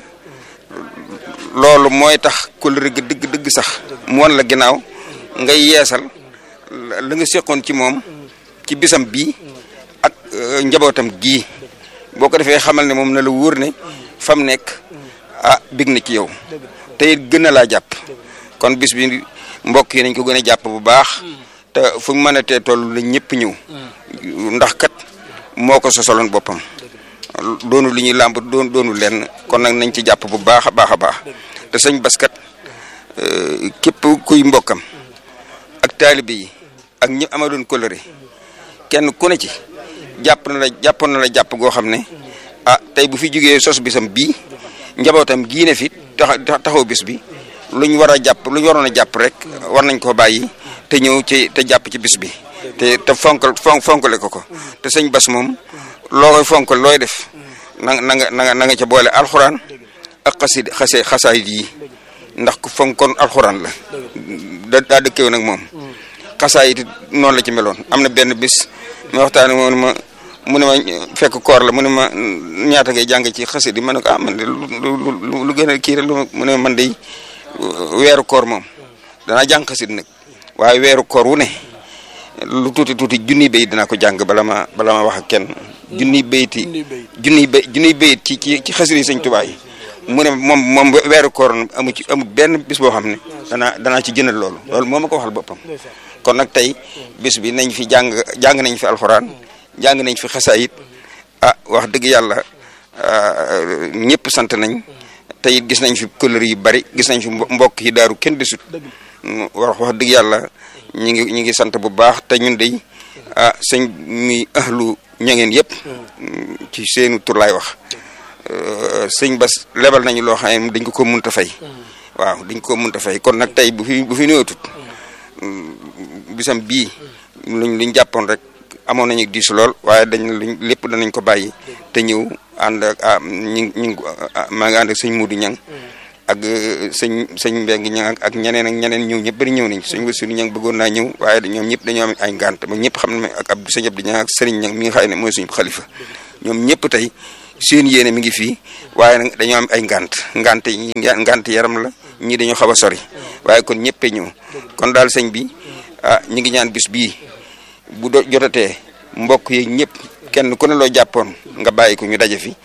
loolu mooy tax kóllëre gi dëgg dëgg sax mu wan la ginnaaw ngay yeesal la nga seqoon ci moom ci bisam bii ak njabootam gii boo ko defee xamal ne moom na la wóor ne fam nekk ah bég na ci yow te it gën a laa jàpp kon bis bi mbokk yi nañ ko gën a jàpp bu baax te fu mu mën a tee toll la ñëpp ñëw ndax kat moo ko sosaloon boppam doonu li ñuy làmb doon doonu lenn kon nag nañ ci jàpp bu baax a baax a baax te sëñ Bass kat képp kuy mbokkam ak taalibe yi ak ñi amadoon coloré kenn ku ne ci jàpp na la jàppoon na la jàpp goo xam ne ah tey bu fi jógee sos bisam bii njabootam gii ne fi tax taxaw bis bi luñ war a jàpp luñ waroon a jàpp rek war nañ koo bàyyi te ñëw ci te jàpp ci bis bi te te fonkal fon fonkale ko ko te sëñ Bass moom loo koy fonkal looy def na na nga na nga na nga ca boole alxuraan ak xasid xase xasaayid yi ndax ku fonkoon alxuraan la da daa dëkkew nag moom xasaayid noonu la ci meloon am na benn bis ma waxtaane mu ne ma mu ne ma fekk koor la mu ne ma ñaata ngay jàng ci xasid yi ma ne ko ah man de lu lu gën a kii rek lu mu ne man de weeru koor moom danaa jàng xasid nag waaye weeru koor wu ne lu tuuti tuuti junniy bayit dinaa ko jàng bala ma bala ma wax ak kenn junniy bayiti junniy bay junniy bayit ci ci ci xasida yi sëñ Tuubaa yi mu ne moom moom weeru koor amu ci amu benn bis boo xam ne danaa danaa ci jëndal loolu loolu moo ma ko waxal boppam kon nag tey bis bi nañ fi jàng jàng nañ fi alxuraan jàng nañ fi xasaayit ah wax dëgg yàlla ñëpp sant nañ te it gis nañ fi couleur yu bari gis nañ fi mbokk yi daaru kenn desut wax wax dëgg yàlla ñi ngi ñi ngi sant bu baax te ñun de ah sëñ mi ahlu ñangeen yëpp ci seenu tur laay wax sëñ Bass lebal nañu loo xam ne dañ ko ko mënta fay waaw dañ ko mënta fay kon nag tey bu fi bu fi ñëwatut bisam bii luñ luñ jàppoon rek amoon nañu diis lool waaye dañ luñ lépp danañ ko bàyyi te ñëw ànd ak ah ñi ñi maa ngi ànd ak sëñ Muudu Ñang ak sëñ sëñ Mbengue ña ak ñeneen ak ñeneen ñëw ñëpp bëri ñëw nañ sëñ Bassirou ña bëggoon naa ñëw waaye ñoom ñëpp dañoo am ay ngànt ba ñëpp xam ne ak Abdou sëñ Abdou ña ak sëriñ ña mi nga xam ne mooy suñu xalifa ñoom ñëpp tey seen yéene mi ngi fii waaye nag dañoo am ay ngànt ngànt yi ngànt yaram la ñii dañoo xaw a sori waaye kon ñëppee ñëw kon daal sëñ bi ah ñu ngi ñaan bis bii bu do jotatee mbokk yi ñëpp kenn ku ne loo jàppoon nga bàyyi ko ñu daje fi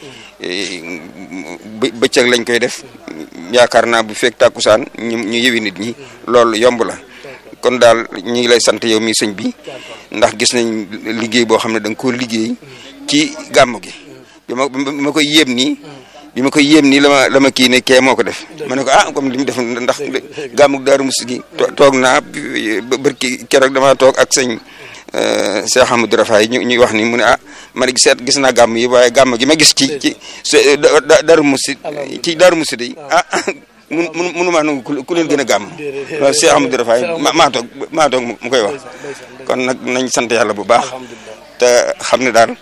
bëccëg lañ koy def yaakaar naa bu fekk tàkkusaan ñu ñu yëwi nit ñi loolu yomb la kon daal ñu ngi lay sant yow mi sëñ bi ndax gis nañ liggéey boo xam ne da nga koo liggéey ci gàmm gi bi ma bi ma koy yéem nii bi ma koy yéem nii la ma la ma kii ne kee moo ko def ma ne ko ah comme li mu def ndax gàmmug Daaru Musti gi toog naa bërki keroog damaa toog ak sëñ Cheikh Amadou Rafaay ñu ñuy wax ni mu ne ah man seet gis naa gàmm yi waaye gàmm gi ma gis ci ci Daaru Musti ci Daaru Musti day ah mun mun munu maa nangu ku leen gën a gàmm waaw Cheikh Amadou Rafaay maa toog maa toog mu koy wax kon nag nañ sant yàlla bu baax te xam ne daal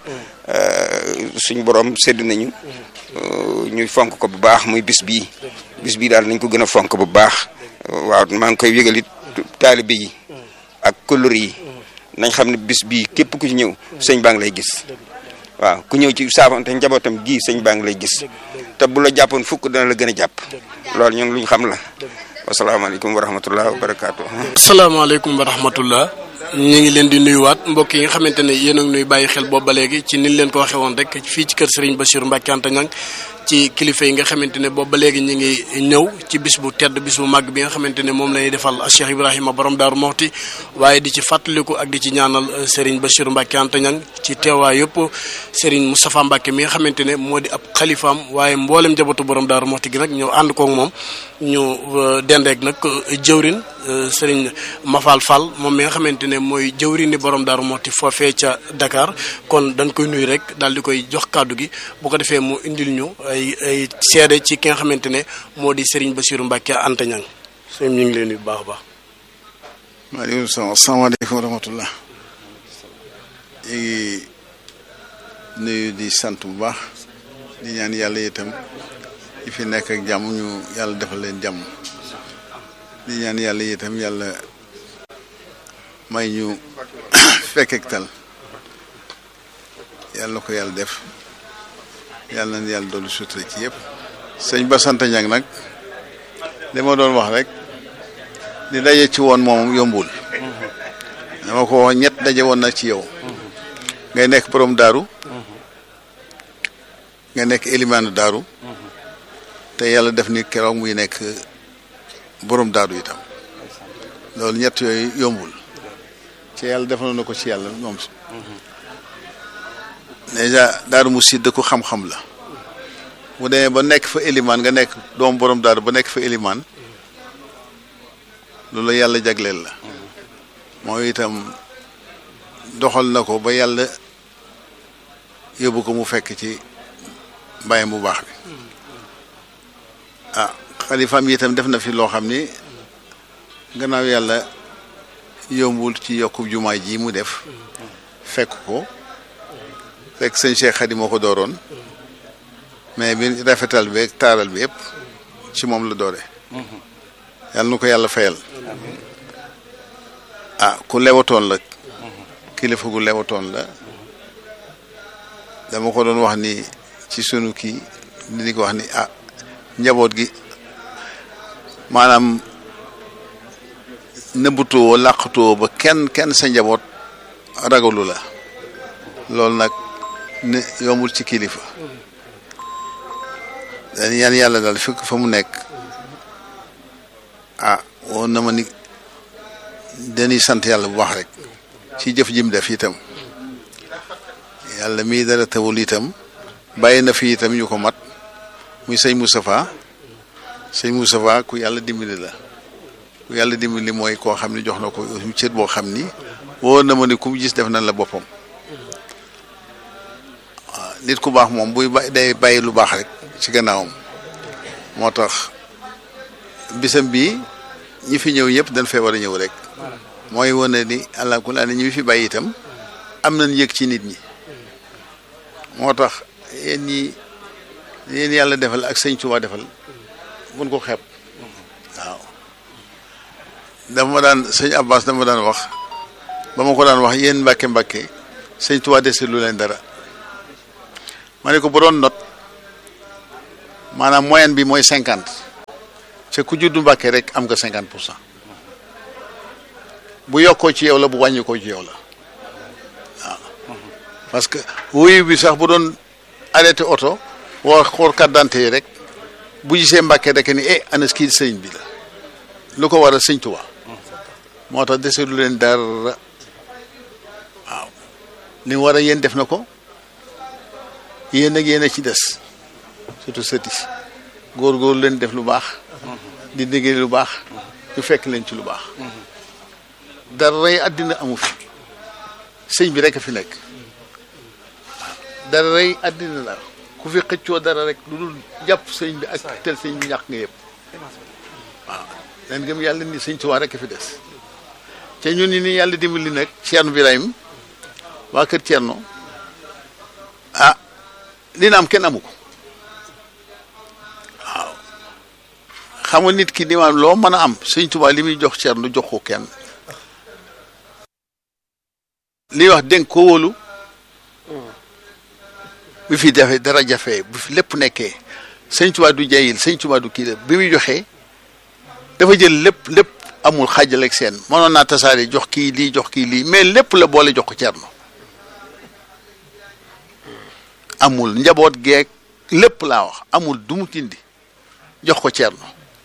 suñ borom sedd nañu ñuy fonk ko bu baax muy bis bii bis bii daal nañ ko gën a fonk bu baax waaw maa ngi koy yëgalit taalibe yi ak couleur yi nañ xam ne bis bii képp ku ci ñëw sëñ baa ngi lay gis waaw ku ñëw ci saafante njabootam gii sëñ baa ngi lay gis te bu la jàppoon fukk dana la gën a jàpp loolu ñun lu ñu xam la wasalaamaaleykum wa rahmatullah wa barakaatu. asalaamaaleykum wa rahmatullah ñu ngi leen di nuyuwaat mbokk yi nga xamante ne yéen a ngi nuy bàyyi xel boobu ba léegi ci ni leen ko waxee woon rek fii ci kër Serigne Bassirou Mbacké Anta Niang ci kilifa yi nga xamante ne boobu ba léegi ñu ngi ñëw ci bis bu tedd bis bu màgg bi nga xamante ne moom la ñuy defal Cheikh Ibrahima borom Daaru Moxti waaye di ci fàttaliku ak di ci ñaanal Serigne Bassirou Mbacké Anta Niang ci teewaay yëpp Serigne Moustapha Mbacké mi nga xamante ne moo di ab xalifaam waaye mboolem njabootu borom Daaru Moxti gi nag ñëw ànd koog moom ñu dendeeg nag jëwrin Serigne Mafal Fall moom mi nga xamante ne mooy jëwrin ni borom Daaru Moxti foofee ca Dakar kon dañ koy nuyu rek daal di koy jox kàddu gi bu ko defee mu indil ñu ay ay seede ci ki nga xamante ne moo di Serigne Bassirou Mbacké Anta Niang sëñ ñu ngi leen nuyu bu baax a baax. maaleykum salaam asalaamaaleykum wa rahmatullah ñu ngi nuyu di sant bu baax di ñaan yàlla itam ñi fi nekk ak jàmm ñu yàlla defal leen jàmm di ñaan yàlla itam yàlla may ñu fekk ak tal yàlla ko yàlla def yàlla na yàlla doolu sutura ci yëpp sëñ Bass Anta Niang nag li ma doon wax rek di daje ci woon moom yombul dama ko wax ñett daje woon na ci yow ngay nekk borom daaru nga nekk élimaanu daaru te yàlla def ni keroog muy nekk borom daaru itam loolu ñett yooyu yombul ci yàlla defaloon na ko ci yàlla moom déjà daaru mu sidd ko xam-xam la bu demee ba nekk fa élimaan nga nekk doom borom daaru ba nekk fa élimaan loolu yàlla jagleel la mooy itam doxal na ko ba yàlla yóbbu ko mu fekk ci mbayam bu baax bi ah xalifaam yi itam def na fi loo xam ni gannaaw yàlla yombul ci yokku jumaa ji mu def fekk ko fekk sëñ Cheikh Khady moo ko dooroon mais bi rafetal bi ak taaral bi yëpp ci moom la doore yàlla nu ko yàlla fayal ah ku lewatoon la kilifa gu lewatoon la dama ko doon wax ni ci sunu kii di ko wax ni ah njaboot gi maanaam nëbbutuwoo làqatuwoo ba kenn kenn sa njaboot ragalu la loolu nag ne yombul ci kilifa dañ yan yàlla daal fekk fa mu nekk ah woon na ma ni dañuy sant yàlla bu baax rek ci jëf jim def itam yàlla mii dara tawul itam bàyyi na fi itam ñu ko mat muy sëñ Moustapha sëñ Moustapha ku yàlla dimbali la ku yàlla dimbali mooy koo xam ne jox na ko cër boo xam ni woon na ma ni ku mu gis def na la boppam waaw nit ku baax moom buy bay day bàyyi lu baax rek ci gannaawam moo tax bisam bii ñi fi ñëw ñëpp dañ fee war a ñëw rek mooy wane ni allah kulli aani ñi fi bàyyi itam am nañ yëg ci nit ñi moo tax yéen ñi yéen yàlla defal ak sëñ Tuubaa defal buñ ko xeeb waaw dama daan sëñ Abbas dama daan wax ba ma ko daan wax yéen mbàkke mbàkke sëñ Tuubaa dese lu leen dara ma ne ko bu doon not maanaam moyenne bi mooy cinquante te ku juddu mbàkke rek am nga cinquante pour cent bu yokkoo ci yow la bu wàññi ko ci yow la waaw parce que wuyu bi sax bu doon arrêté oto woo xool carte d'identité yi rek bu gisee mbàkke rek ni eh ana kii sëñ bi la lu ko war a sëñ Tuubaa moo tax dese lu leen dara waaw li mu war a yéen def na ko yéen ak yéen a ci des surtout sëti góor-góor leen def lu baax di déggee lu baax ñu fekk leen ci lu baax dara rey àddina amu fi sëñ bi rek a fi nekk dara rey àddina la ku fi xëccoo dara rek lu dul jàpp sëñ bi ak tel sëñ bi ñàkk nga yëpp waaw leen gëm yàlla ni sëñ Tuubaa rek a fi des te ñun ni ni yàlla dimbali nag Ceerno Birahim waa kër Ceerno ah li na am kenn amu ko waaw xam nga nit ki ni maam loo mën a am sëñ Tuubaa li muy jox Ceerno jox ko kenn li wax dénk ko wóolu bi fi jafe dara jafe bu fi lépp nekkee sëñ Tuubaa du jayil sëñ Tuubaa du kii la bi muy joxee dafa jël lépp lépp amul xaajal ak seen mënoon naa tasaare jox kii lii jox kii lii mais lépp la boole jox ko Ceerno amul njaboot geeg lépp laa wax amul du mu tindi jox ko Ceerno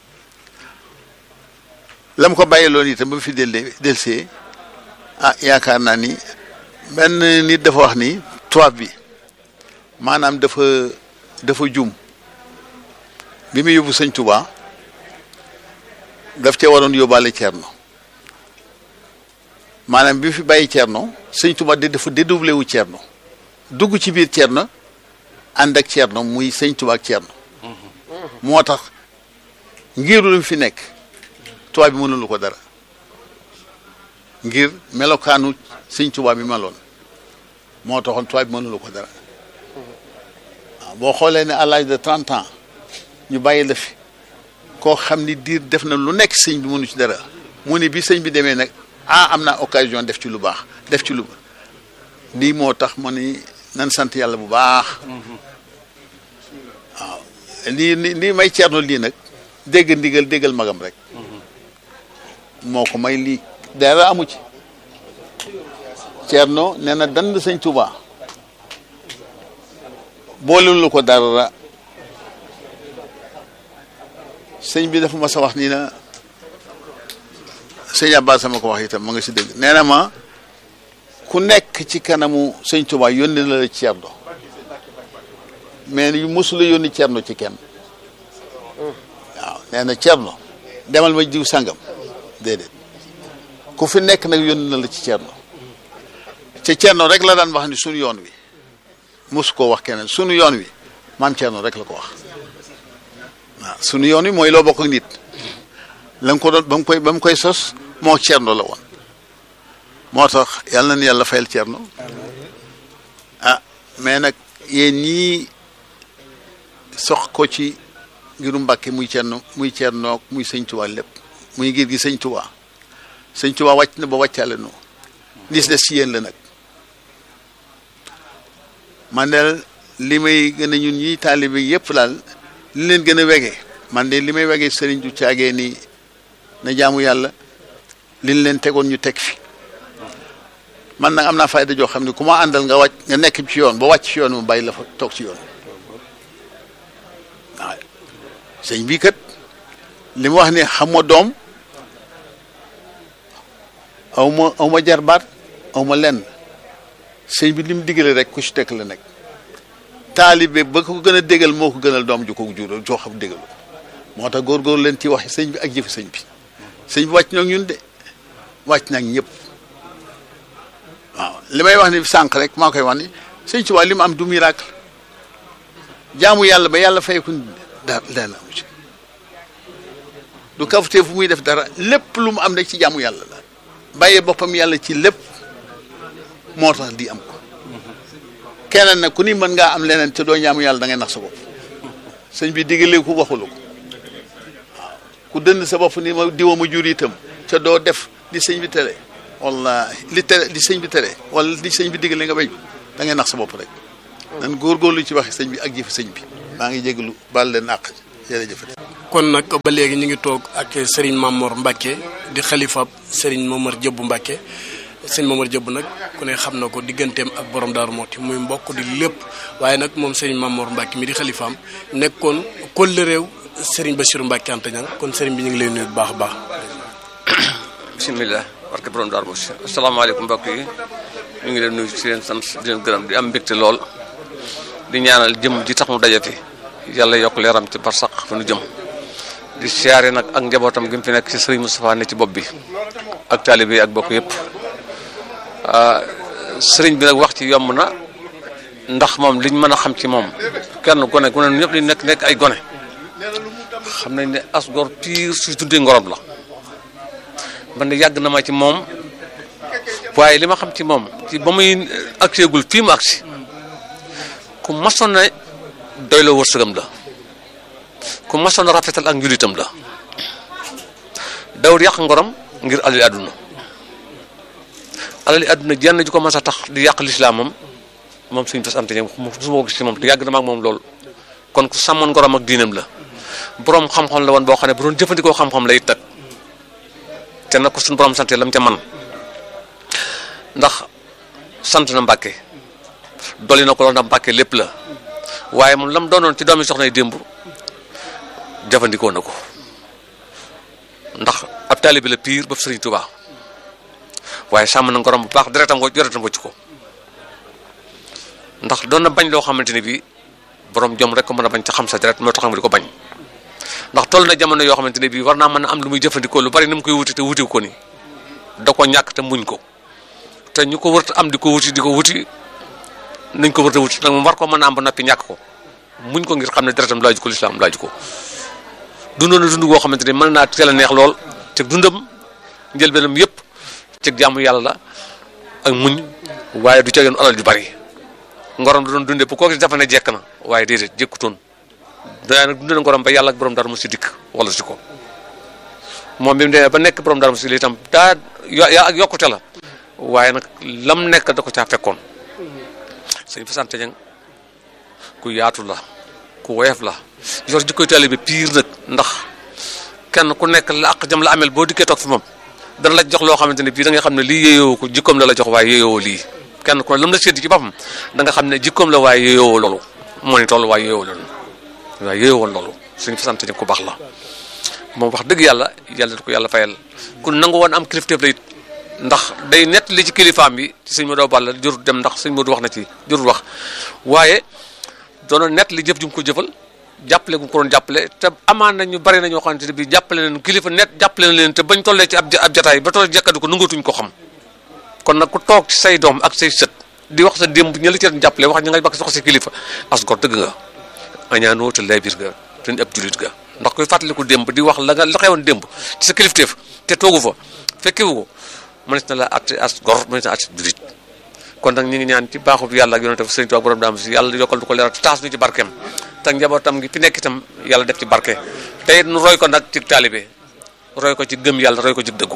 la mu ko bàyyi loolu itam ba mu fi del delsee ah yaakaar naa ni benn nit dafa wax ni tubaab bi maanaam dafa dafa jum bi mu yóbbu sëñ Tuubaa daf cee waroon yóbbaale Ceerno maanaam bi fi bàyyi Ceerno sëñ Tuubaa de dafa dédoublé wu Ceerno dugg ci biir Ceerno ànd ak Ceerno muy sëñ Tuubaa ak Ceerno moo tax ngir lu fi nekk tubaab bi mënulu ko dara ngir melokaanu sëñ Tuubaa bi meloon moo taxoon tubaab bi mënulu ko dara waaw boo xoolee ne à l'âge de trente ans ñu bàyyi la fi koo xam ni diir def na lu nekk sëñ bi mënu ci dara mu ni bi sëñ bi demee nag ah am naa occasion def ci lu baax def ci lu lii moo tax ma ni nan sant yàlla bu baax waaw lii lii may Ceerno lii nag dégg ndigal déggal magam rek moo ko may lii dara amu ci Ceerno nee na dand sëñ Tuubaa boolelu ko dara sëñ bi dafa ma sa wax nii na sëñ Abbas sama ko wax itam ma nga si dégg nee na ma ku nekk ci kanamu sëñ Tuubaa yónni na la Ceerno mais yu mosula yónni Ceerno ci kenn waaw nee na Ceerno demal ma jiw sangam déedéet ku fi nekk nag yónni na la ci Ceerno ca Ceerno rek la daan wax ni sunu yoon wi mosu koo wax keneen sunu yoon wi maam Ceerno rek la ko wax waaw sunu yoon wi mooy loo bokk ak nit la nga ko doon ba mu koy ba mu koy sos moo Ceerno la woon moo tax yàlla na yàlla fayal Ceerno ah mais nag yéen ñii sox ko ci ngiru Mbàkke muy Ceerno muy Ceerno muy sëñ Tuubaa lépp muy ngir gi sëñ Tuubaa sëñ Tuubaa wàcc na ba wàccaale nu lis des ci yéen la nag man de li may gën a ñun ñi taalibe yëpp daal li leen gën a wegee man de li may wegee sëriñ du caagee ni na jaamu yàlla liñ leen tegoon ñu teg fi man nag am naa fayda joo xam ne ku ma àndal nga wàcc nga nekk ci yoon ba wàcc ci yoon mu bàyyi la fa toog ci yoon waaw sëñ bii kat li mu wax ne xam ma doom aw ma aw ma jarbaat aw ma lenn sëñ bi li mu digale rek ku ci tekk la nekk taalibe ba ko gën a dégal moo ko gënal doom ju ko jural joo xam dégalu moo tax góor-góor leen ci waxi sëñ bi ak jëfi sëñ bi sëñ bi wàcc na ñun de wàcc na ñëpp waaw li may wax ni sànq rek maa koy wax ni sëñ Tuubaa li mu am du miracle jaamu yàlla ba yàlla fay ko dara dara amu ci du kafutee fu muy def dara lépp lu mu am rek ci jaamu yàlla la bàyyee boppam yàlla ci lépp moo tax di am ko keneen nag ku ni mën ngaa am leneen te doo jaamu yàlla da ngay nax sa bopp sëñ bi diggalee ko waxulu ko dënn sa bopp ni ma diwa ma jur itam te doo def li sëñ bi tere wallahi li tere li sëñ bi tere wala li sëñ bi digal nga bañ da ngay nax sa bopp rek nan góorgóorlu ci waxi sëñ bi ak jëfi sëñ bi maa ngi jégalu baal leen àq jërëjëf kon nag ba léegi ñu ngi toog ak Serigne Mamor Mbacke di xalifa Serigne Momar Jëbb Mbacke sëñ Momar Jëbb nag ku ne xam na ko digganteem ak borom Daaru Mooti muy mbokk di lépp waaye nag moom Serigne Mamor Mbacke mi di xalifaam nekkoon kóllëreew Serigne Bassirou Mbacke Anta Niang kon Serigne bi ñu ngi lay nuyu bu baax a baax. bisimilah barke borom Daaru Mooti asalaamaaleykum mbokk yi ñu ngi leen nuyu ci leen sant di leen gërëm di am mbégte lool di ñaanal jëm ji tax mu dajati yàlla yokk leeram ci barsax fu nu jëm. di siyaare nag ak njabootam gi mu fi nekk ci sëriñ Moustapha ne ci bopp bi ak taalibe yi ak bokk yëpp sëriñ bi nag wax ci yomb na ndax moom liñ mën a xam ci moom kenn gone gone ñëpp li nekk nekk ay gone xam nañ ne as gor piir su tuddee ngorom la man de yàgg na ma ci moom waaye li ma xam ci moom ci ba muy agseegul fii mu agsi ku masoon na doy la wërsëgam la ku masoon a rafetal ak njulitam la dawut yàq ngorom ngir alali àdduna alali àdduna jenn ju ko mas a tax di yàq lislaamam moom suñu fas ante ñoom su ma ko gis ci moom te yàgg na ma ak moom lool kon ku sàmmoon ngorom ak diinam la boroom xam-xam la woon boo xam ne bu doon jëfandikoo xam-xam la it nag te nag ko suñu borom sante lam ca man ndax sant na Mbàkke dolli na ko lool ndax Mbàkke lépp la waaye moom lam doonoon ci doomi soxna yi démb jëfandikoo na ko ndax ab taalibe la piir ba Sëriñ Tuubaa waaye sàmm na ngorom bu baax deretam ko deretam wëcc ko ndax doon na bañ loo xamante ne bii borom jom rek ko mën a bañ ca xam sa deret moo tax mu di ko bañ ndax toll na jamono yoo xamante ne bii war naa mën a am lu muy jëfandikoo lu bari ni mu koy wuti te wuti ko ni da ko ñàkk te muñ ko te ñu ko wër am di ko wuti di ko wuti nañ ko wër te wuti nag mu war ko mën a am ba noppi ñàkk ko muñ ko ngir xam ne deretam laaju ko lislaam laaju ko dundoon na dund goo xamante ne mën naa teel a neex lool te dundam njëlbeenam yëpp ci jàmm yàlla la ak muñ waaye du ca yoon alal ju bari ngorom da doon dundee bu kooku dafa ne jekk na waaye déedéet jékkutoon daa nag dundee na ngorom ba yàlla ak borom dara mu si dikk wala si ko moom bi mu demee ba nekk borom dara mu si lii itam daa yaa ak yokkute la waaye nag lam nekk da ko caa fekkoon sëñ fa sant ñang ku yaatu la ku woyof la yor jikkoy taalibe piir nag ndax kenn ku nekk la ak jam la amel boo dikkee toog fi moom dana la jox loo xamante ne bii da nga xam ne lii yéeyoo ko jikkoom la la jox waaye yéeyoo lii kenn ku ne lam la sédd ci boppam da nga xam ne jikkoom la waaye yéeyoo loolu moo ni toll waaye yéeyoo loolu waaye yéeyoo loolu suñu fa sant ñang ku baax la moom wax dëgg yàlla yàlla da ko yàlla fayal ku nangu woon am kilifteef la it ndax day nett li ci kilifaam bi ci sëñ Modou Balla jurut dem ndax sëñ Modou wax na ci jurut wax waaye doona nett li jëf ju mu ko jëfal jàppale gu ko doon jàppale te amaan na ñu bari na ñoo xamante ne bii jàppale leen kilifa net jàppale na leen te bañ tollee ci ab ab jataay ba toll jekkadu ko nangatuñ ko xam kon nag ku toog ci say doom ak say sët di wax sa démb ña la ci doon jàppale wax ña nga bakk sox si kilifa as gor dëgg nga añaanoo te lay biir nga te ab julit nga ndax koy fàttaliku démb di wax la nga la xewoon démb ci sa kilifteef te toogu fa fekkewu ko mënees na la at as gor mënees na at julit kon nag ñu ngi ñaan ci baaxu yàlla ak yonente sëriñ Tuubaa borom daam si yàlla yokkal du ko leeral taas ñu ci barkeem te njabootam gi fi nekk itam yàlla def ci barke te it nu roy ko nag ci taalibe roy ko ci gëm yàlla roy ko ci dëggu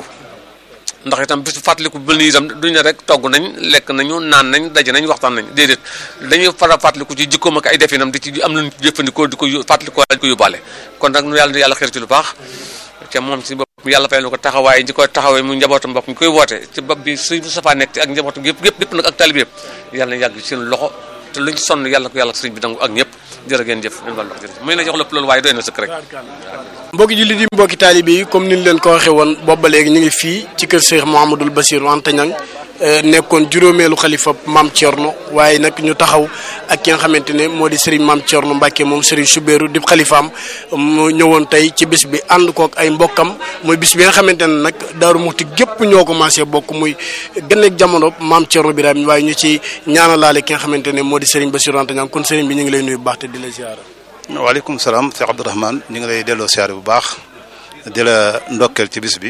ndax itam bisu fàttaliku bu nii itam duñ ne rek togg nañ lekk nañu naan nañ daje nañ waxtaan nañ déedéet dañuy fara fàttaliku ci jikkoom ak ay definam di ci am nañ jëfandikoo di ko fàttalikoo dañ ko yóbbaale kon nag nu yàlla yàlla xeer ci lu baax te moom si bopp yàlla fayal na ko taxawaay ñi koy taxawee mu njabootam bopp ñu koy woote ci bopp bi sëñ Moustapha nekk ak njabootam yëpp yëpp yëpp nag ak taalibe yëpp yàlla na yàgg seen loxo te luñ sonn yàlla ko yàlla sëriñ bi nangu ak ñëpp jërë ngeen jëf leen wàllu jërëjëf muy na jox lépp loolu waaye doy na sëkk rek mbokki jullit yi mbokki taalibe yi comme ni ñu leen ko waxee woon boobu ba léegi ñu ngi fii ci kër Cheikh Mouhamadoul Bassir Anta Niang nekkoon juróomeelu xalifa maam Thierno waaye nag ñu taxaw ak ki nga xamante ne moo di Serigne maam Thierno Mbacke moom Serigne Soubérou di xalifaam mu ñëwoon tey ci bis bi ànd kook ay mbokkam muy bis bi nga xamante ne nag Daaru Muxti gépp ñoo commencé bokk muy gëneeg jamono maam Thierno Birahim waaye ñu ci ñaanalaale ki nga xamante ne moo di Serigne Bassirou Anta Niang kon Serigne bi ñu ngi lay nuyu bu baax te di la ziara. waaleykum salaam Cheikh Abdourahmane ñu ngi lay delloo siyaare bu baax di la ndokkeel ci bis bi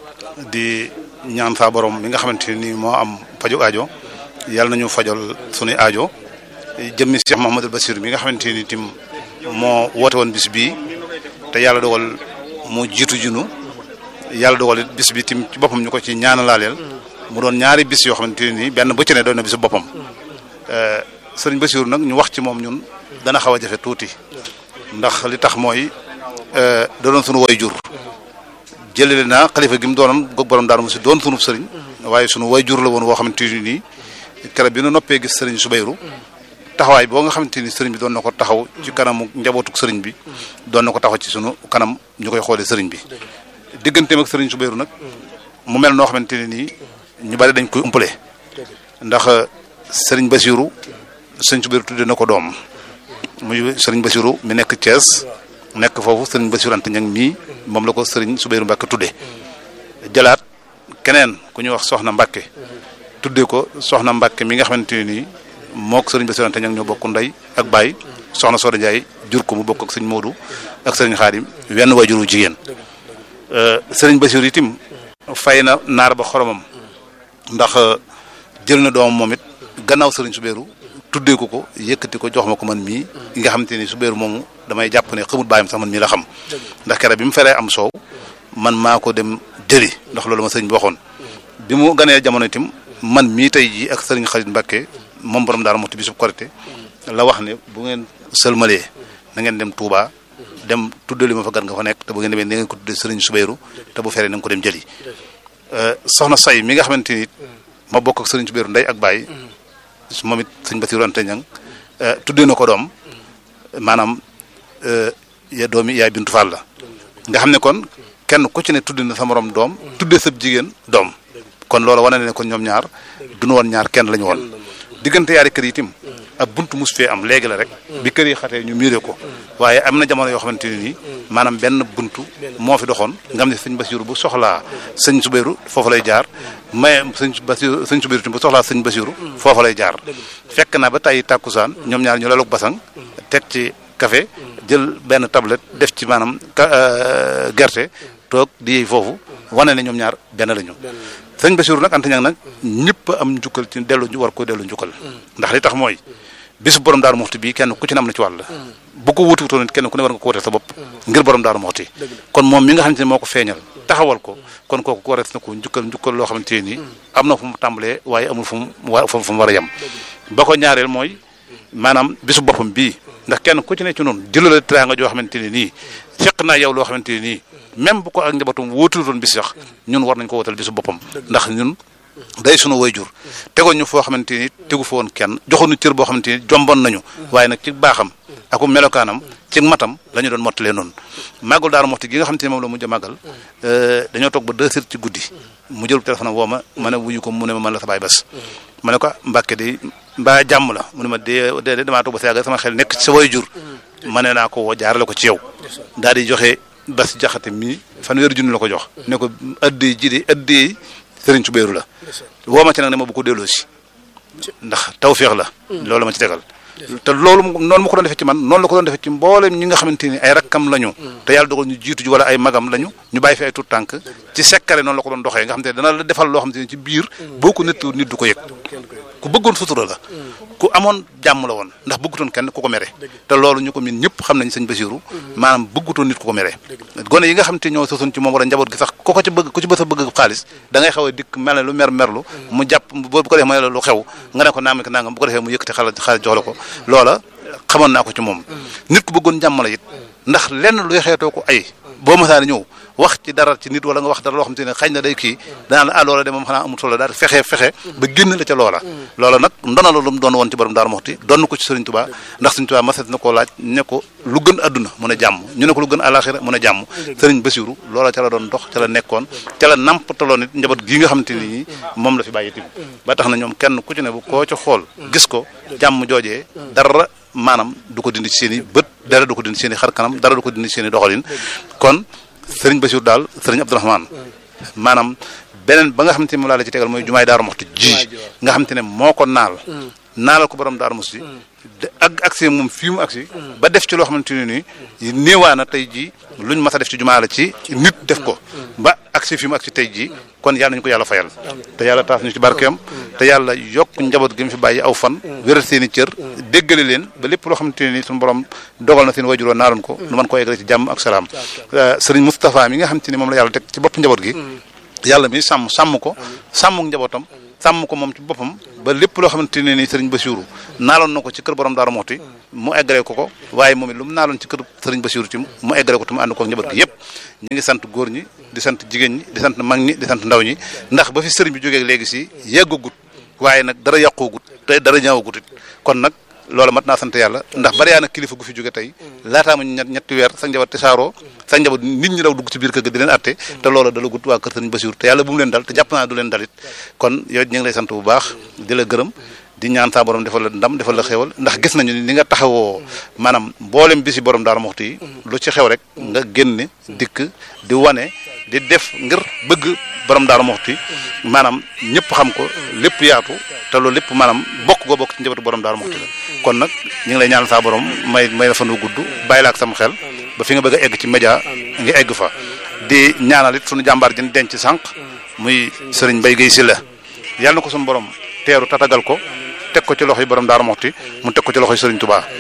di ñaan saa borom mi nga xamante ni moo am faju aajo yàlla nañu fajal sunuy aajo jëmmi Cheikh Mouhamadoul Bassir mi nga xamante ni tim moo woote woon bis bii te yàlla dogal mu jiitu junu yàlla dogal it bis bi tim ci boppam ñu ko ci ñaanalaaleel mu doon ñaari bis yoo xamante ne nii benn bu ci ne doon na bisu boppam sëriñ Bassirou nag ñu wax ci moom ñun dana xaw a jafe tuuti ndax li tax mooy da doon sunu way jur jëlele naa xalifa gi mu doonoon goog borom daal mu si doon sunu sëriñ waaye sunu way jur la woon woo xamante ni nii keroog bi nu noppee gis sëriñ Soubayrou taxawaay boo nga xamante ni sëriñ bi doon na ko taxaw ci kanamu njabootuk sëriñ bi doon na ko taxaw ci sunu kanam ñu koy xoolee sëriñ bi digganteem ak sëriñ Soubayrou nag mu mel noo xamante ne nii ñu bari dañ koy umpale ndax sëriñ Bassirou sëriñ Soubayrou tudde na ko doom muy sëriñ Bassirou mi nekk Thiès nekk foofu sëriñ Bassirou Anta Niang mii moom la ko sëriñ Soubayrou Mbacke tudde jëlaat keneen ku ñuy wax soxna Mbacke tudde ko soxna Mbacke mi nga xamante ne nii mook sëriñ Bassirou Anta Niang ñoo bokk ndey ak baay soxna Soda Ndiaye jur ko mu bokk ak sëriñ Modou ak sëriñ Xaadim wenn waajuru jigéen sëriñ Bassirou itim fay na naar ba xoromam ndax jël na doomam moom it gannaaw sëriñ Soubayrou tuddee ko ko yëkkati ko jox ma ko man mii nga xamante ni Soubayrou moomu damay jàpp ne xamut bàyyam sax man mii la xam ndax kere bi mu feree am soow man maa ko dem jëli ndax loolu ma sëriñ bi waxoon bi mu ganee jamono itam man mii tey jii ak sëriñ Xalit Mbàkke moom borom daal moo ti bisub korité la wax ne bu ngeen sëlmalee na ngeen dem Touba dem tuddali ma fa gan nga fa nekk te bu ngeen demee na ngeen ko tuddee sëriñ Soubayrou te bu feree na nga ko dem jëli soxna say mi nga xamante ni ma bokk ak sëriñ Soubayrou ndey ak baay moom it sëñ Bassirou Anta Niang tuddee na ko doom maanaam ya doomi yaay bintu Fall la nga xam ne kon kenn ku ci ne tudd na sa morom doom tuddee sab jigéen doom kon loolu wane ne kon ñoom ñaar duñu woon ñaar kenn la ñu woon diggante yaari kër yi itam ab buntu mus fee am léegi la rek bi kër yi xatee ñu miiree ko waaye am na jamono yoo xamante ne nii maanaam benn buntu moo fi doxoon nga xam ne sëñ Bassirou bu soxlaa sëñ Soubayrou foofu lay jaar mais sëñ Bassirou sëñ Soubayrou itam bu soxlaa sëñ Bassirou foofu lay jaar fekk na ba tey tàkkusaan ñoom ñaar ñu laluk basang teg ci café jël benn tablette def ci maanaam gerte toog di yey foofu wane ne ñoom ñaar benn lañu sëñ Bassirou nag Anta Niang nag ñëpp am njukkal ci dellu war ko dellu njukkal ndax li tax mooy bisu borom daaru moxti bii kenn ku ci ne am na ci wàll bu ko wutuwutoon nit kenn ku ne war nga ko wuteel sa bopp ngir borom daaru moxti kon moom mi nga xamante ne moo ko feeñal taxawal ko kon kooku ko warees na ko njukkal njukkal loo xamante ne nii am na fu mu tàmbalee waaye amul fu mu wa fu mu war a yem ba ko ñaareel mooy maanaam bisu boppam bii ndax kenn ku ci ne ci noonu jëlale teraanga joo xamante ne nii fekk naa yow loo xamante ne nii même bu ko ak njabootum wóotuloon bis sax ñun war nañ ko wotal bisu boppam ndax ñun day sunu wayjur tegoon ñu foo xamante ni tegu fa woon kenn joxoon ñu cër boo xamante ni jomboon nañu waaye nag ci baaxam aku melokaanam ci matam la ñu doon mottalee noonu màggul daara moxti gi nga xamante ni moom la mujj a màggal dañoo toog ba deux heures ci guddi mu jël téléphone woo ma ma ne wuyu ko mu ne ma man la sa baay bas ma ne ko mbàkke de mbaa jàmm la mu ne ma dee dee damaa toog ba sa yàgg sama xel nekk ci sa wayjur ma ne naa ko woo jaarale ko ci yow daal di joxe bas jaxate mii fanweeri junni la ko jox ne ko addee ji de addee sëriñ Soubayrou la woo ma ci nag ne ma bu ko delloo si ndax tawféex la loolu ma ci tegal te loolu noonu ma ko doon defee ci man noonu la ko doon defee ci mboolem ñi nga xamante ni ay rakkam lañu te yàlla dogal ñu jiitu ji wala ay magam lañu ñu bàyyi fi ay tuut tànk ci sekkare noonu la ko doon doxee nga xamante ne dana la defal loo xamante ni ci biir boo ko nettu nit du ko yëg ku bëggoon sutura la ku amoon jàmm la woon ndax bëggutoon kenn ku ko mere te loolu ñu ko miin ñëpp xam nañ sëñ Bassirou maanaam bëggutoon nit ku ko mere gone yi nga xam te ñoo sosoon ci moom wala njaboot gi sax ku ko ci bëgg ku ci bës a bëgg xaalis da ngay xaw a dikk mel ne lu mer merlu mu jàpp bu ko defee ma ne la lu xew nga ne ko naam ko nangam bu ko defee mu yëkkati xaalis xaalis jox la ko loola xamoon naa ko ci moom nit ku bëggoon jàmm la it ndax lenn luy xeetoo ko ay boo masaani ñëw wax ci dara ci nit wala nga wax dara loo xam te ne xañ na day kii danaa la ah loola de moom xanaa amul solo daal fexe fexe ba génn la ca loola loola nag ndona la lu mu doon woon ci borom Daaru Muxti doon ko ci Sëriñ Tuubaa ndax Sëriñ Tuubaa maset na koo laaj ne ko lu gën adduna mun a jàmm ñu ne ko lu gën alaxira mun a jàmm Sëriñ Bassirou loola ca la doon dox ca la nekkoon ca la nampataloon it njaboot gii nga xamante ni moom la fi bàyyi tim ba tax na ñoom kenn ku ci ne bu koo ca xool gis ko jàmm joojee dara maanaam du ko dindi ci seen i bët dara du ko dindi seen i xar kanam dara du ko dindi seen i doxalin kon sëriñ Bassirou daal sëriñ Abdourahmane maanaam beneen ba nga xamante ne moom laa la ci tegal mooy jumaay Daaru Muxti ji nga xamante ne moo ko naal naalal ko borom Daaru Musti ak agsi moom fii mu agsi ba def ci loo xamante ne nii néewaana tey jii luñ mas a def ci jumaa la ci nit def ko ba agsi fi mu agsi tey jii kon yàlla nañu ko yàlla fayal te yàlla taas ñu ci barkeem te yàlla yokk njaboot gi mu fi bàyyi aw fan wéral seen i cër déggale leen ba lépp loo xamante ne nii suñu borom dogal na seen wajuroo naaloon ko nu mën ko eggale ci jàmm ak salaam sëriñ Moustapha mi nga xamante ni moom la yàlla teg ci bopp njaboot gi yàlla mi sàmm sàmm ko sàmm njabootam sàmm ko moom ci boppam ba lépp loo xamante ne ni sëriñ Basiru naaloon na ko ci kër borom Daaru Muxti mu eggale ko ko waaye moom it lu mu naaloon ci kër sëriñ Basiru ci mu eggale ko te mu ànd ko njaboot gi yëpp ñi ngi sant góor ñi di sant jigéen ñi di sant mag ñi di sant ndaw ñi ndax ba fi sëriñ bi jógee léegi si yeggagut waaye nag dara yàqoogut te dara ñaawagut it kon nag loolu mat naa sant yàlla ndax bari yaa na kilifa gu fi jóge tey laataama ñett ñetti weer sa njaboot te saaroo sa njaboot nit ñi daw dugg ci biir kër ga di leen atte te loolu dala gut waa kër sëriñ Basiru te yàlla bu mu leen dal te jàpp naa du leen dalit kon yow ñu ngi lay sant bu baax di la gërëm di ñaan saa borom defal la ndam defal la xewal ndax gis nañu ni nga taxawoo maanaam mboolem bisi borom Daaru Muxti yi lu ci xew rek nga génne dikk di wane di def ngir bëgg borom Daaru Muxti maanaam ñëpp xam ko lépp yaatu te loolu lépp maanaam bokk goo bokk ci njabootu borom Daaru Muxti la kon nag ñu ngi lay ñaan saa borom may may la fan wu gudd bàyyi la ak sam xel ba fi nga bëgg a egg ci média ngi egg fa di ñaanal it sunu jàmbaar jën denc sànq muy sëriñ Mbaye Guèye Sylla yàlla na ko sunu borom teeru tatagal ko teg ko ci loxo yi borom Daaru Muxti mu teg ko ci loxo yi sëriñ Touba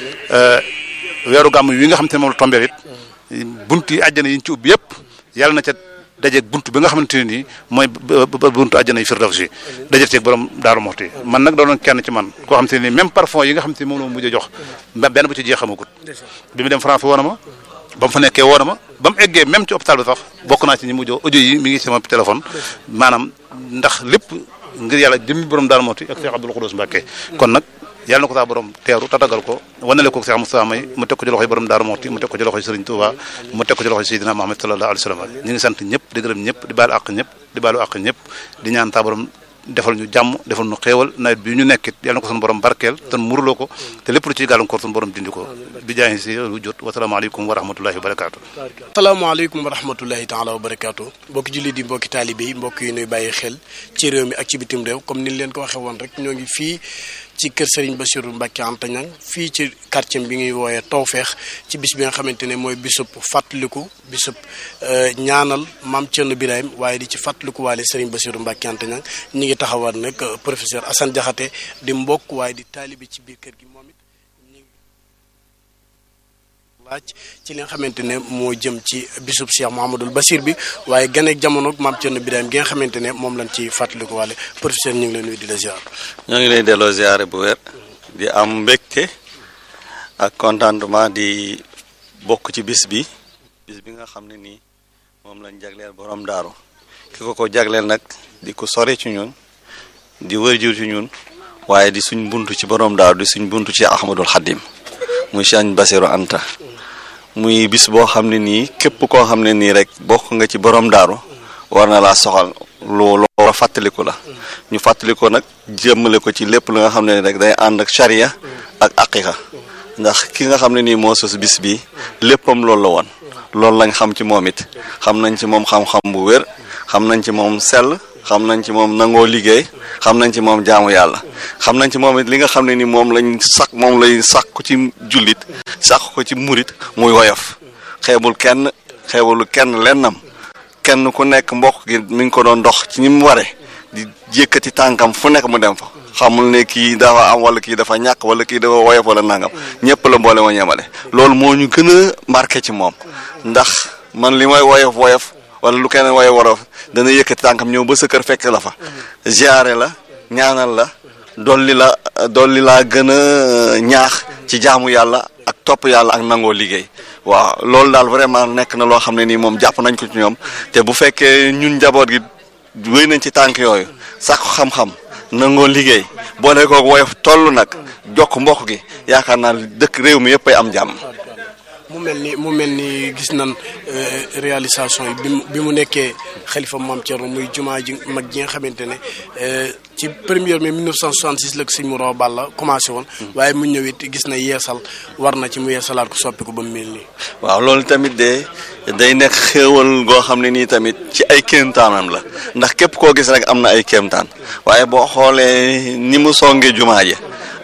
weeru gàmm wi nga xam te ne moom la tombeel it bunt yi àjjana yi ñu ci ubbi yëpp yàlla na ca dajeeg bunt bi nga xamante ne nii mooy buntu àjjana yi firdawsi dajeeg ceeg borom Daaru Muxti man nag doonoon kenn ci man koo xam te ne nii même parfum yi nga xam te ne moom la ma mujj a jox benn bu ci jeexamagut bi mu dem France woona ma ba mu fa nekkee woona ma ba mu eggee même ci hôpital bi sax bokk naa ci ñi mujj audio yi mi ngi sama téléphone maanaam ndax lépp ngir yàlla jëmmi borom Daaru Muxti ak Cheikh Abdoul Khoudous Mbacké kon nag yàlla na ko saa borom teeru tatagal ko wanale ko Cheikh Moustapha may mu teg ko ci loxoy borom Daaru Muxti mu teg ko ci loxoy Serigne Touba mu teg ko ci loxoy Seydina Muhammad sallallahu alayhi wa sallam ñu ngi sant ñëpp di gërëm ñëpp di baalu àq ñëpp di baalu àq ñëpp di ñaan saa borom defal ñu jàmm defal ñu xéewal nawet bi ñu nekkit yàlla na ko sunu borom barkeel te muruloo ko te lépp lu ciy gàllankoor sunu borom dindi ko bi jaay si lu jot wasalaamaaleykum wa rahmatullahi wa barakaatu. asalaamaaleykum wa rahmatullahi taala wa barakaatu mbokki jullit yi mbokki taalibe yi mbokk yi nuy bàyyi xel ci réew mi ak ci bitim réew comme ni leen ko waxee woon rek ñoo ngi fii ci kër Serigne Bassirou Mbacké Anta Niang fii ci quartier bi ñuy wooyee Tawfeex ci bis bi nga xamante ne mooy bisub fàttaliku bisub ñaanal maam Thierno Birahim waaye di ci fàttaliku waale Serigne Bassirou Mbacké Anta Niang ñi ngi taxawaat nag professeur Assane Diakhaté di mbokk waaye di taalibe ci biir kër gi moom it ñu laaj ci li nga xamante ne moo jëm ci bisub Cheikh Mouhamadoul Bassir bi waaye gane jamono maam Thierno Birahim gi nga xamante ne moom lañ ci fàttaliku waale professeur ñu ngi leen nuyu di la ziar. ñoo ngi lay delloo ziare bu wér di am mbégte ak contentement di bokk ci bis bi bis bi nga xam ne nii moom lañ jagleel borom daaru ki ko ko jagleel nag di ko sore ci ñun di wërjur ci ñun waaye di suñ buntu ci borom daaru di suñ buntu ci Ahmadul Xadim muy Sëñ Bassirou Anta muy bis boo xam ne nii képp koo xam ne nii rek bokk nga ci borom daaru war na laa soxal loolu war a fàttaliku la ñu fàttaliku nag jëmmale ko ci lépp lu nga xam ne rek day ànd ak charia ak aqiqa ndax ki nga xam ne nii moo sos bis bi léppam loolu la woon loolu lañ xam ci moom it xam nañ ci moom xam-xam bu wér xam nañ ci moom sell xam nañ ci moom nangoo liggéey xam nañ ci moom jaamu yàlla xam nañ ci moom it li nga xam ne ni moom lañ sak moom lay sàkku ci jullit sàkku ko ci murit muy woyof xeebul kenn xeebul kenn lennam kenn ku nekk mbokk gi mi ngi ko doon dox ci ni mu ware di jékkati tànkam fu nekk mu dem fa xamul ne kii dafa am wala kii dafa ñàkk wala kii dafa woyof wala nangam ñëpp la mboole ma ñemale loolu moo ñu gën a marqué ci moom ndax man li may woyof woyof wala lu keneen woyof worof dana yëkkati tànkam ñëw ba sa kër fekk la fa ziare la ñaanal la dolli la dolli laa gën a ñaax ci jaamu yàlla ak topp yàlla ak nangoo liggéey waaw loolu daal vraiment nekk na loo xam ne nii moom jàpp nañ ko ci ñoom te bu fekkee ñun njaboot gi wéy nañ ci tànk yooyu sàkku xam-xam nangoo liggéey boo ne ko woyof toll nag jokk mbokk gi yaakaar naa dëkk réew mi yëpp ay am jàmm. mu mel ni mu mel ni gis nan réalisation yi bi mu bi mu nekkee xalifa maam Thierno muy jumaa ji mag ji nga xamante ne ci première mai 1966 la ko sëñ Mourao Balla commencé woon. waaye mu ñëw it gis na yeesal war na ci mu yeesalaat ko soppi ko ba mu mel nii. waaw loolu tamit de day nekk xéewal goo xam ne nii tamit ci ay kéemtaanam la ndax képp koo gis rek am na ay kéemtaan waaye boo xoolee ni mu songee jumaa ji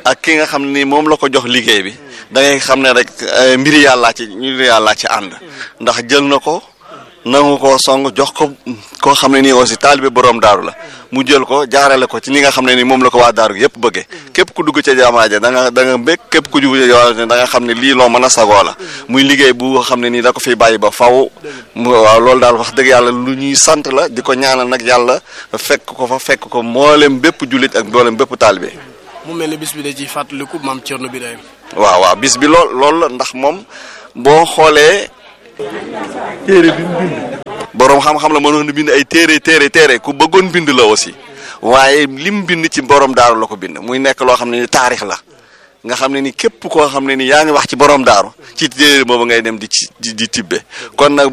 ak ki nga xam ne nii moom la ko jox liggéey bi da ngay xam ne rek mbiri yàllaa ci mbiri yàllaa ci ànd ndax jël na ko nangu ko song jox ko koo xam ne nii aussi taalibe borom daaru la mu jël ko jaarale ko ci li nga xam ne nii moom la ko waa daaru yëpp bëggee képp ku dugg ca jamaa ja da nga da nga mbég képp ku jub ca da nga xam ne lii loo mën a sagoo la muy liggéey bu xam ne nii da ko fiy bàyyi ba faw waaw loolu daal wax dëgg yàlla lu ñuy sant la di ko ñaanal nag yàlla fekk ko fa fekk ko mboolem bépp jullit ak mboolem bépp taalibe mu mel ne bis bi da ciy fàttaliku maam Thierno Birahim waaw waaw bis bi lool loolu la ndax moom boo xoolee téere bi mu bind boroom xam-xam la mënoon bind ay téere téere téere ku bëggoon bind la aussi waaye lim bind ci borom daaru la ko bind muy nekk loo xam ne ni taarix la nga xam ne ni képp koo xam ne ni yaa ngi wax ci borom daaru ci téere boobu ngay dem di ci di tibbe kon nag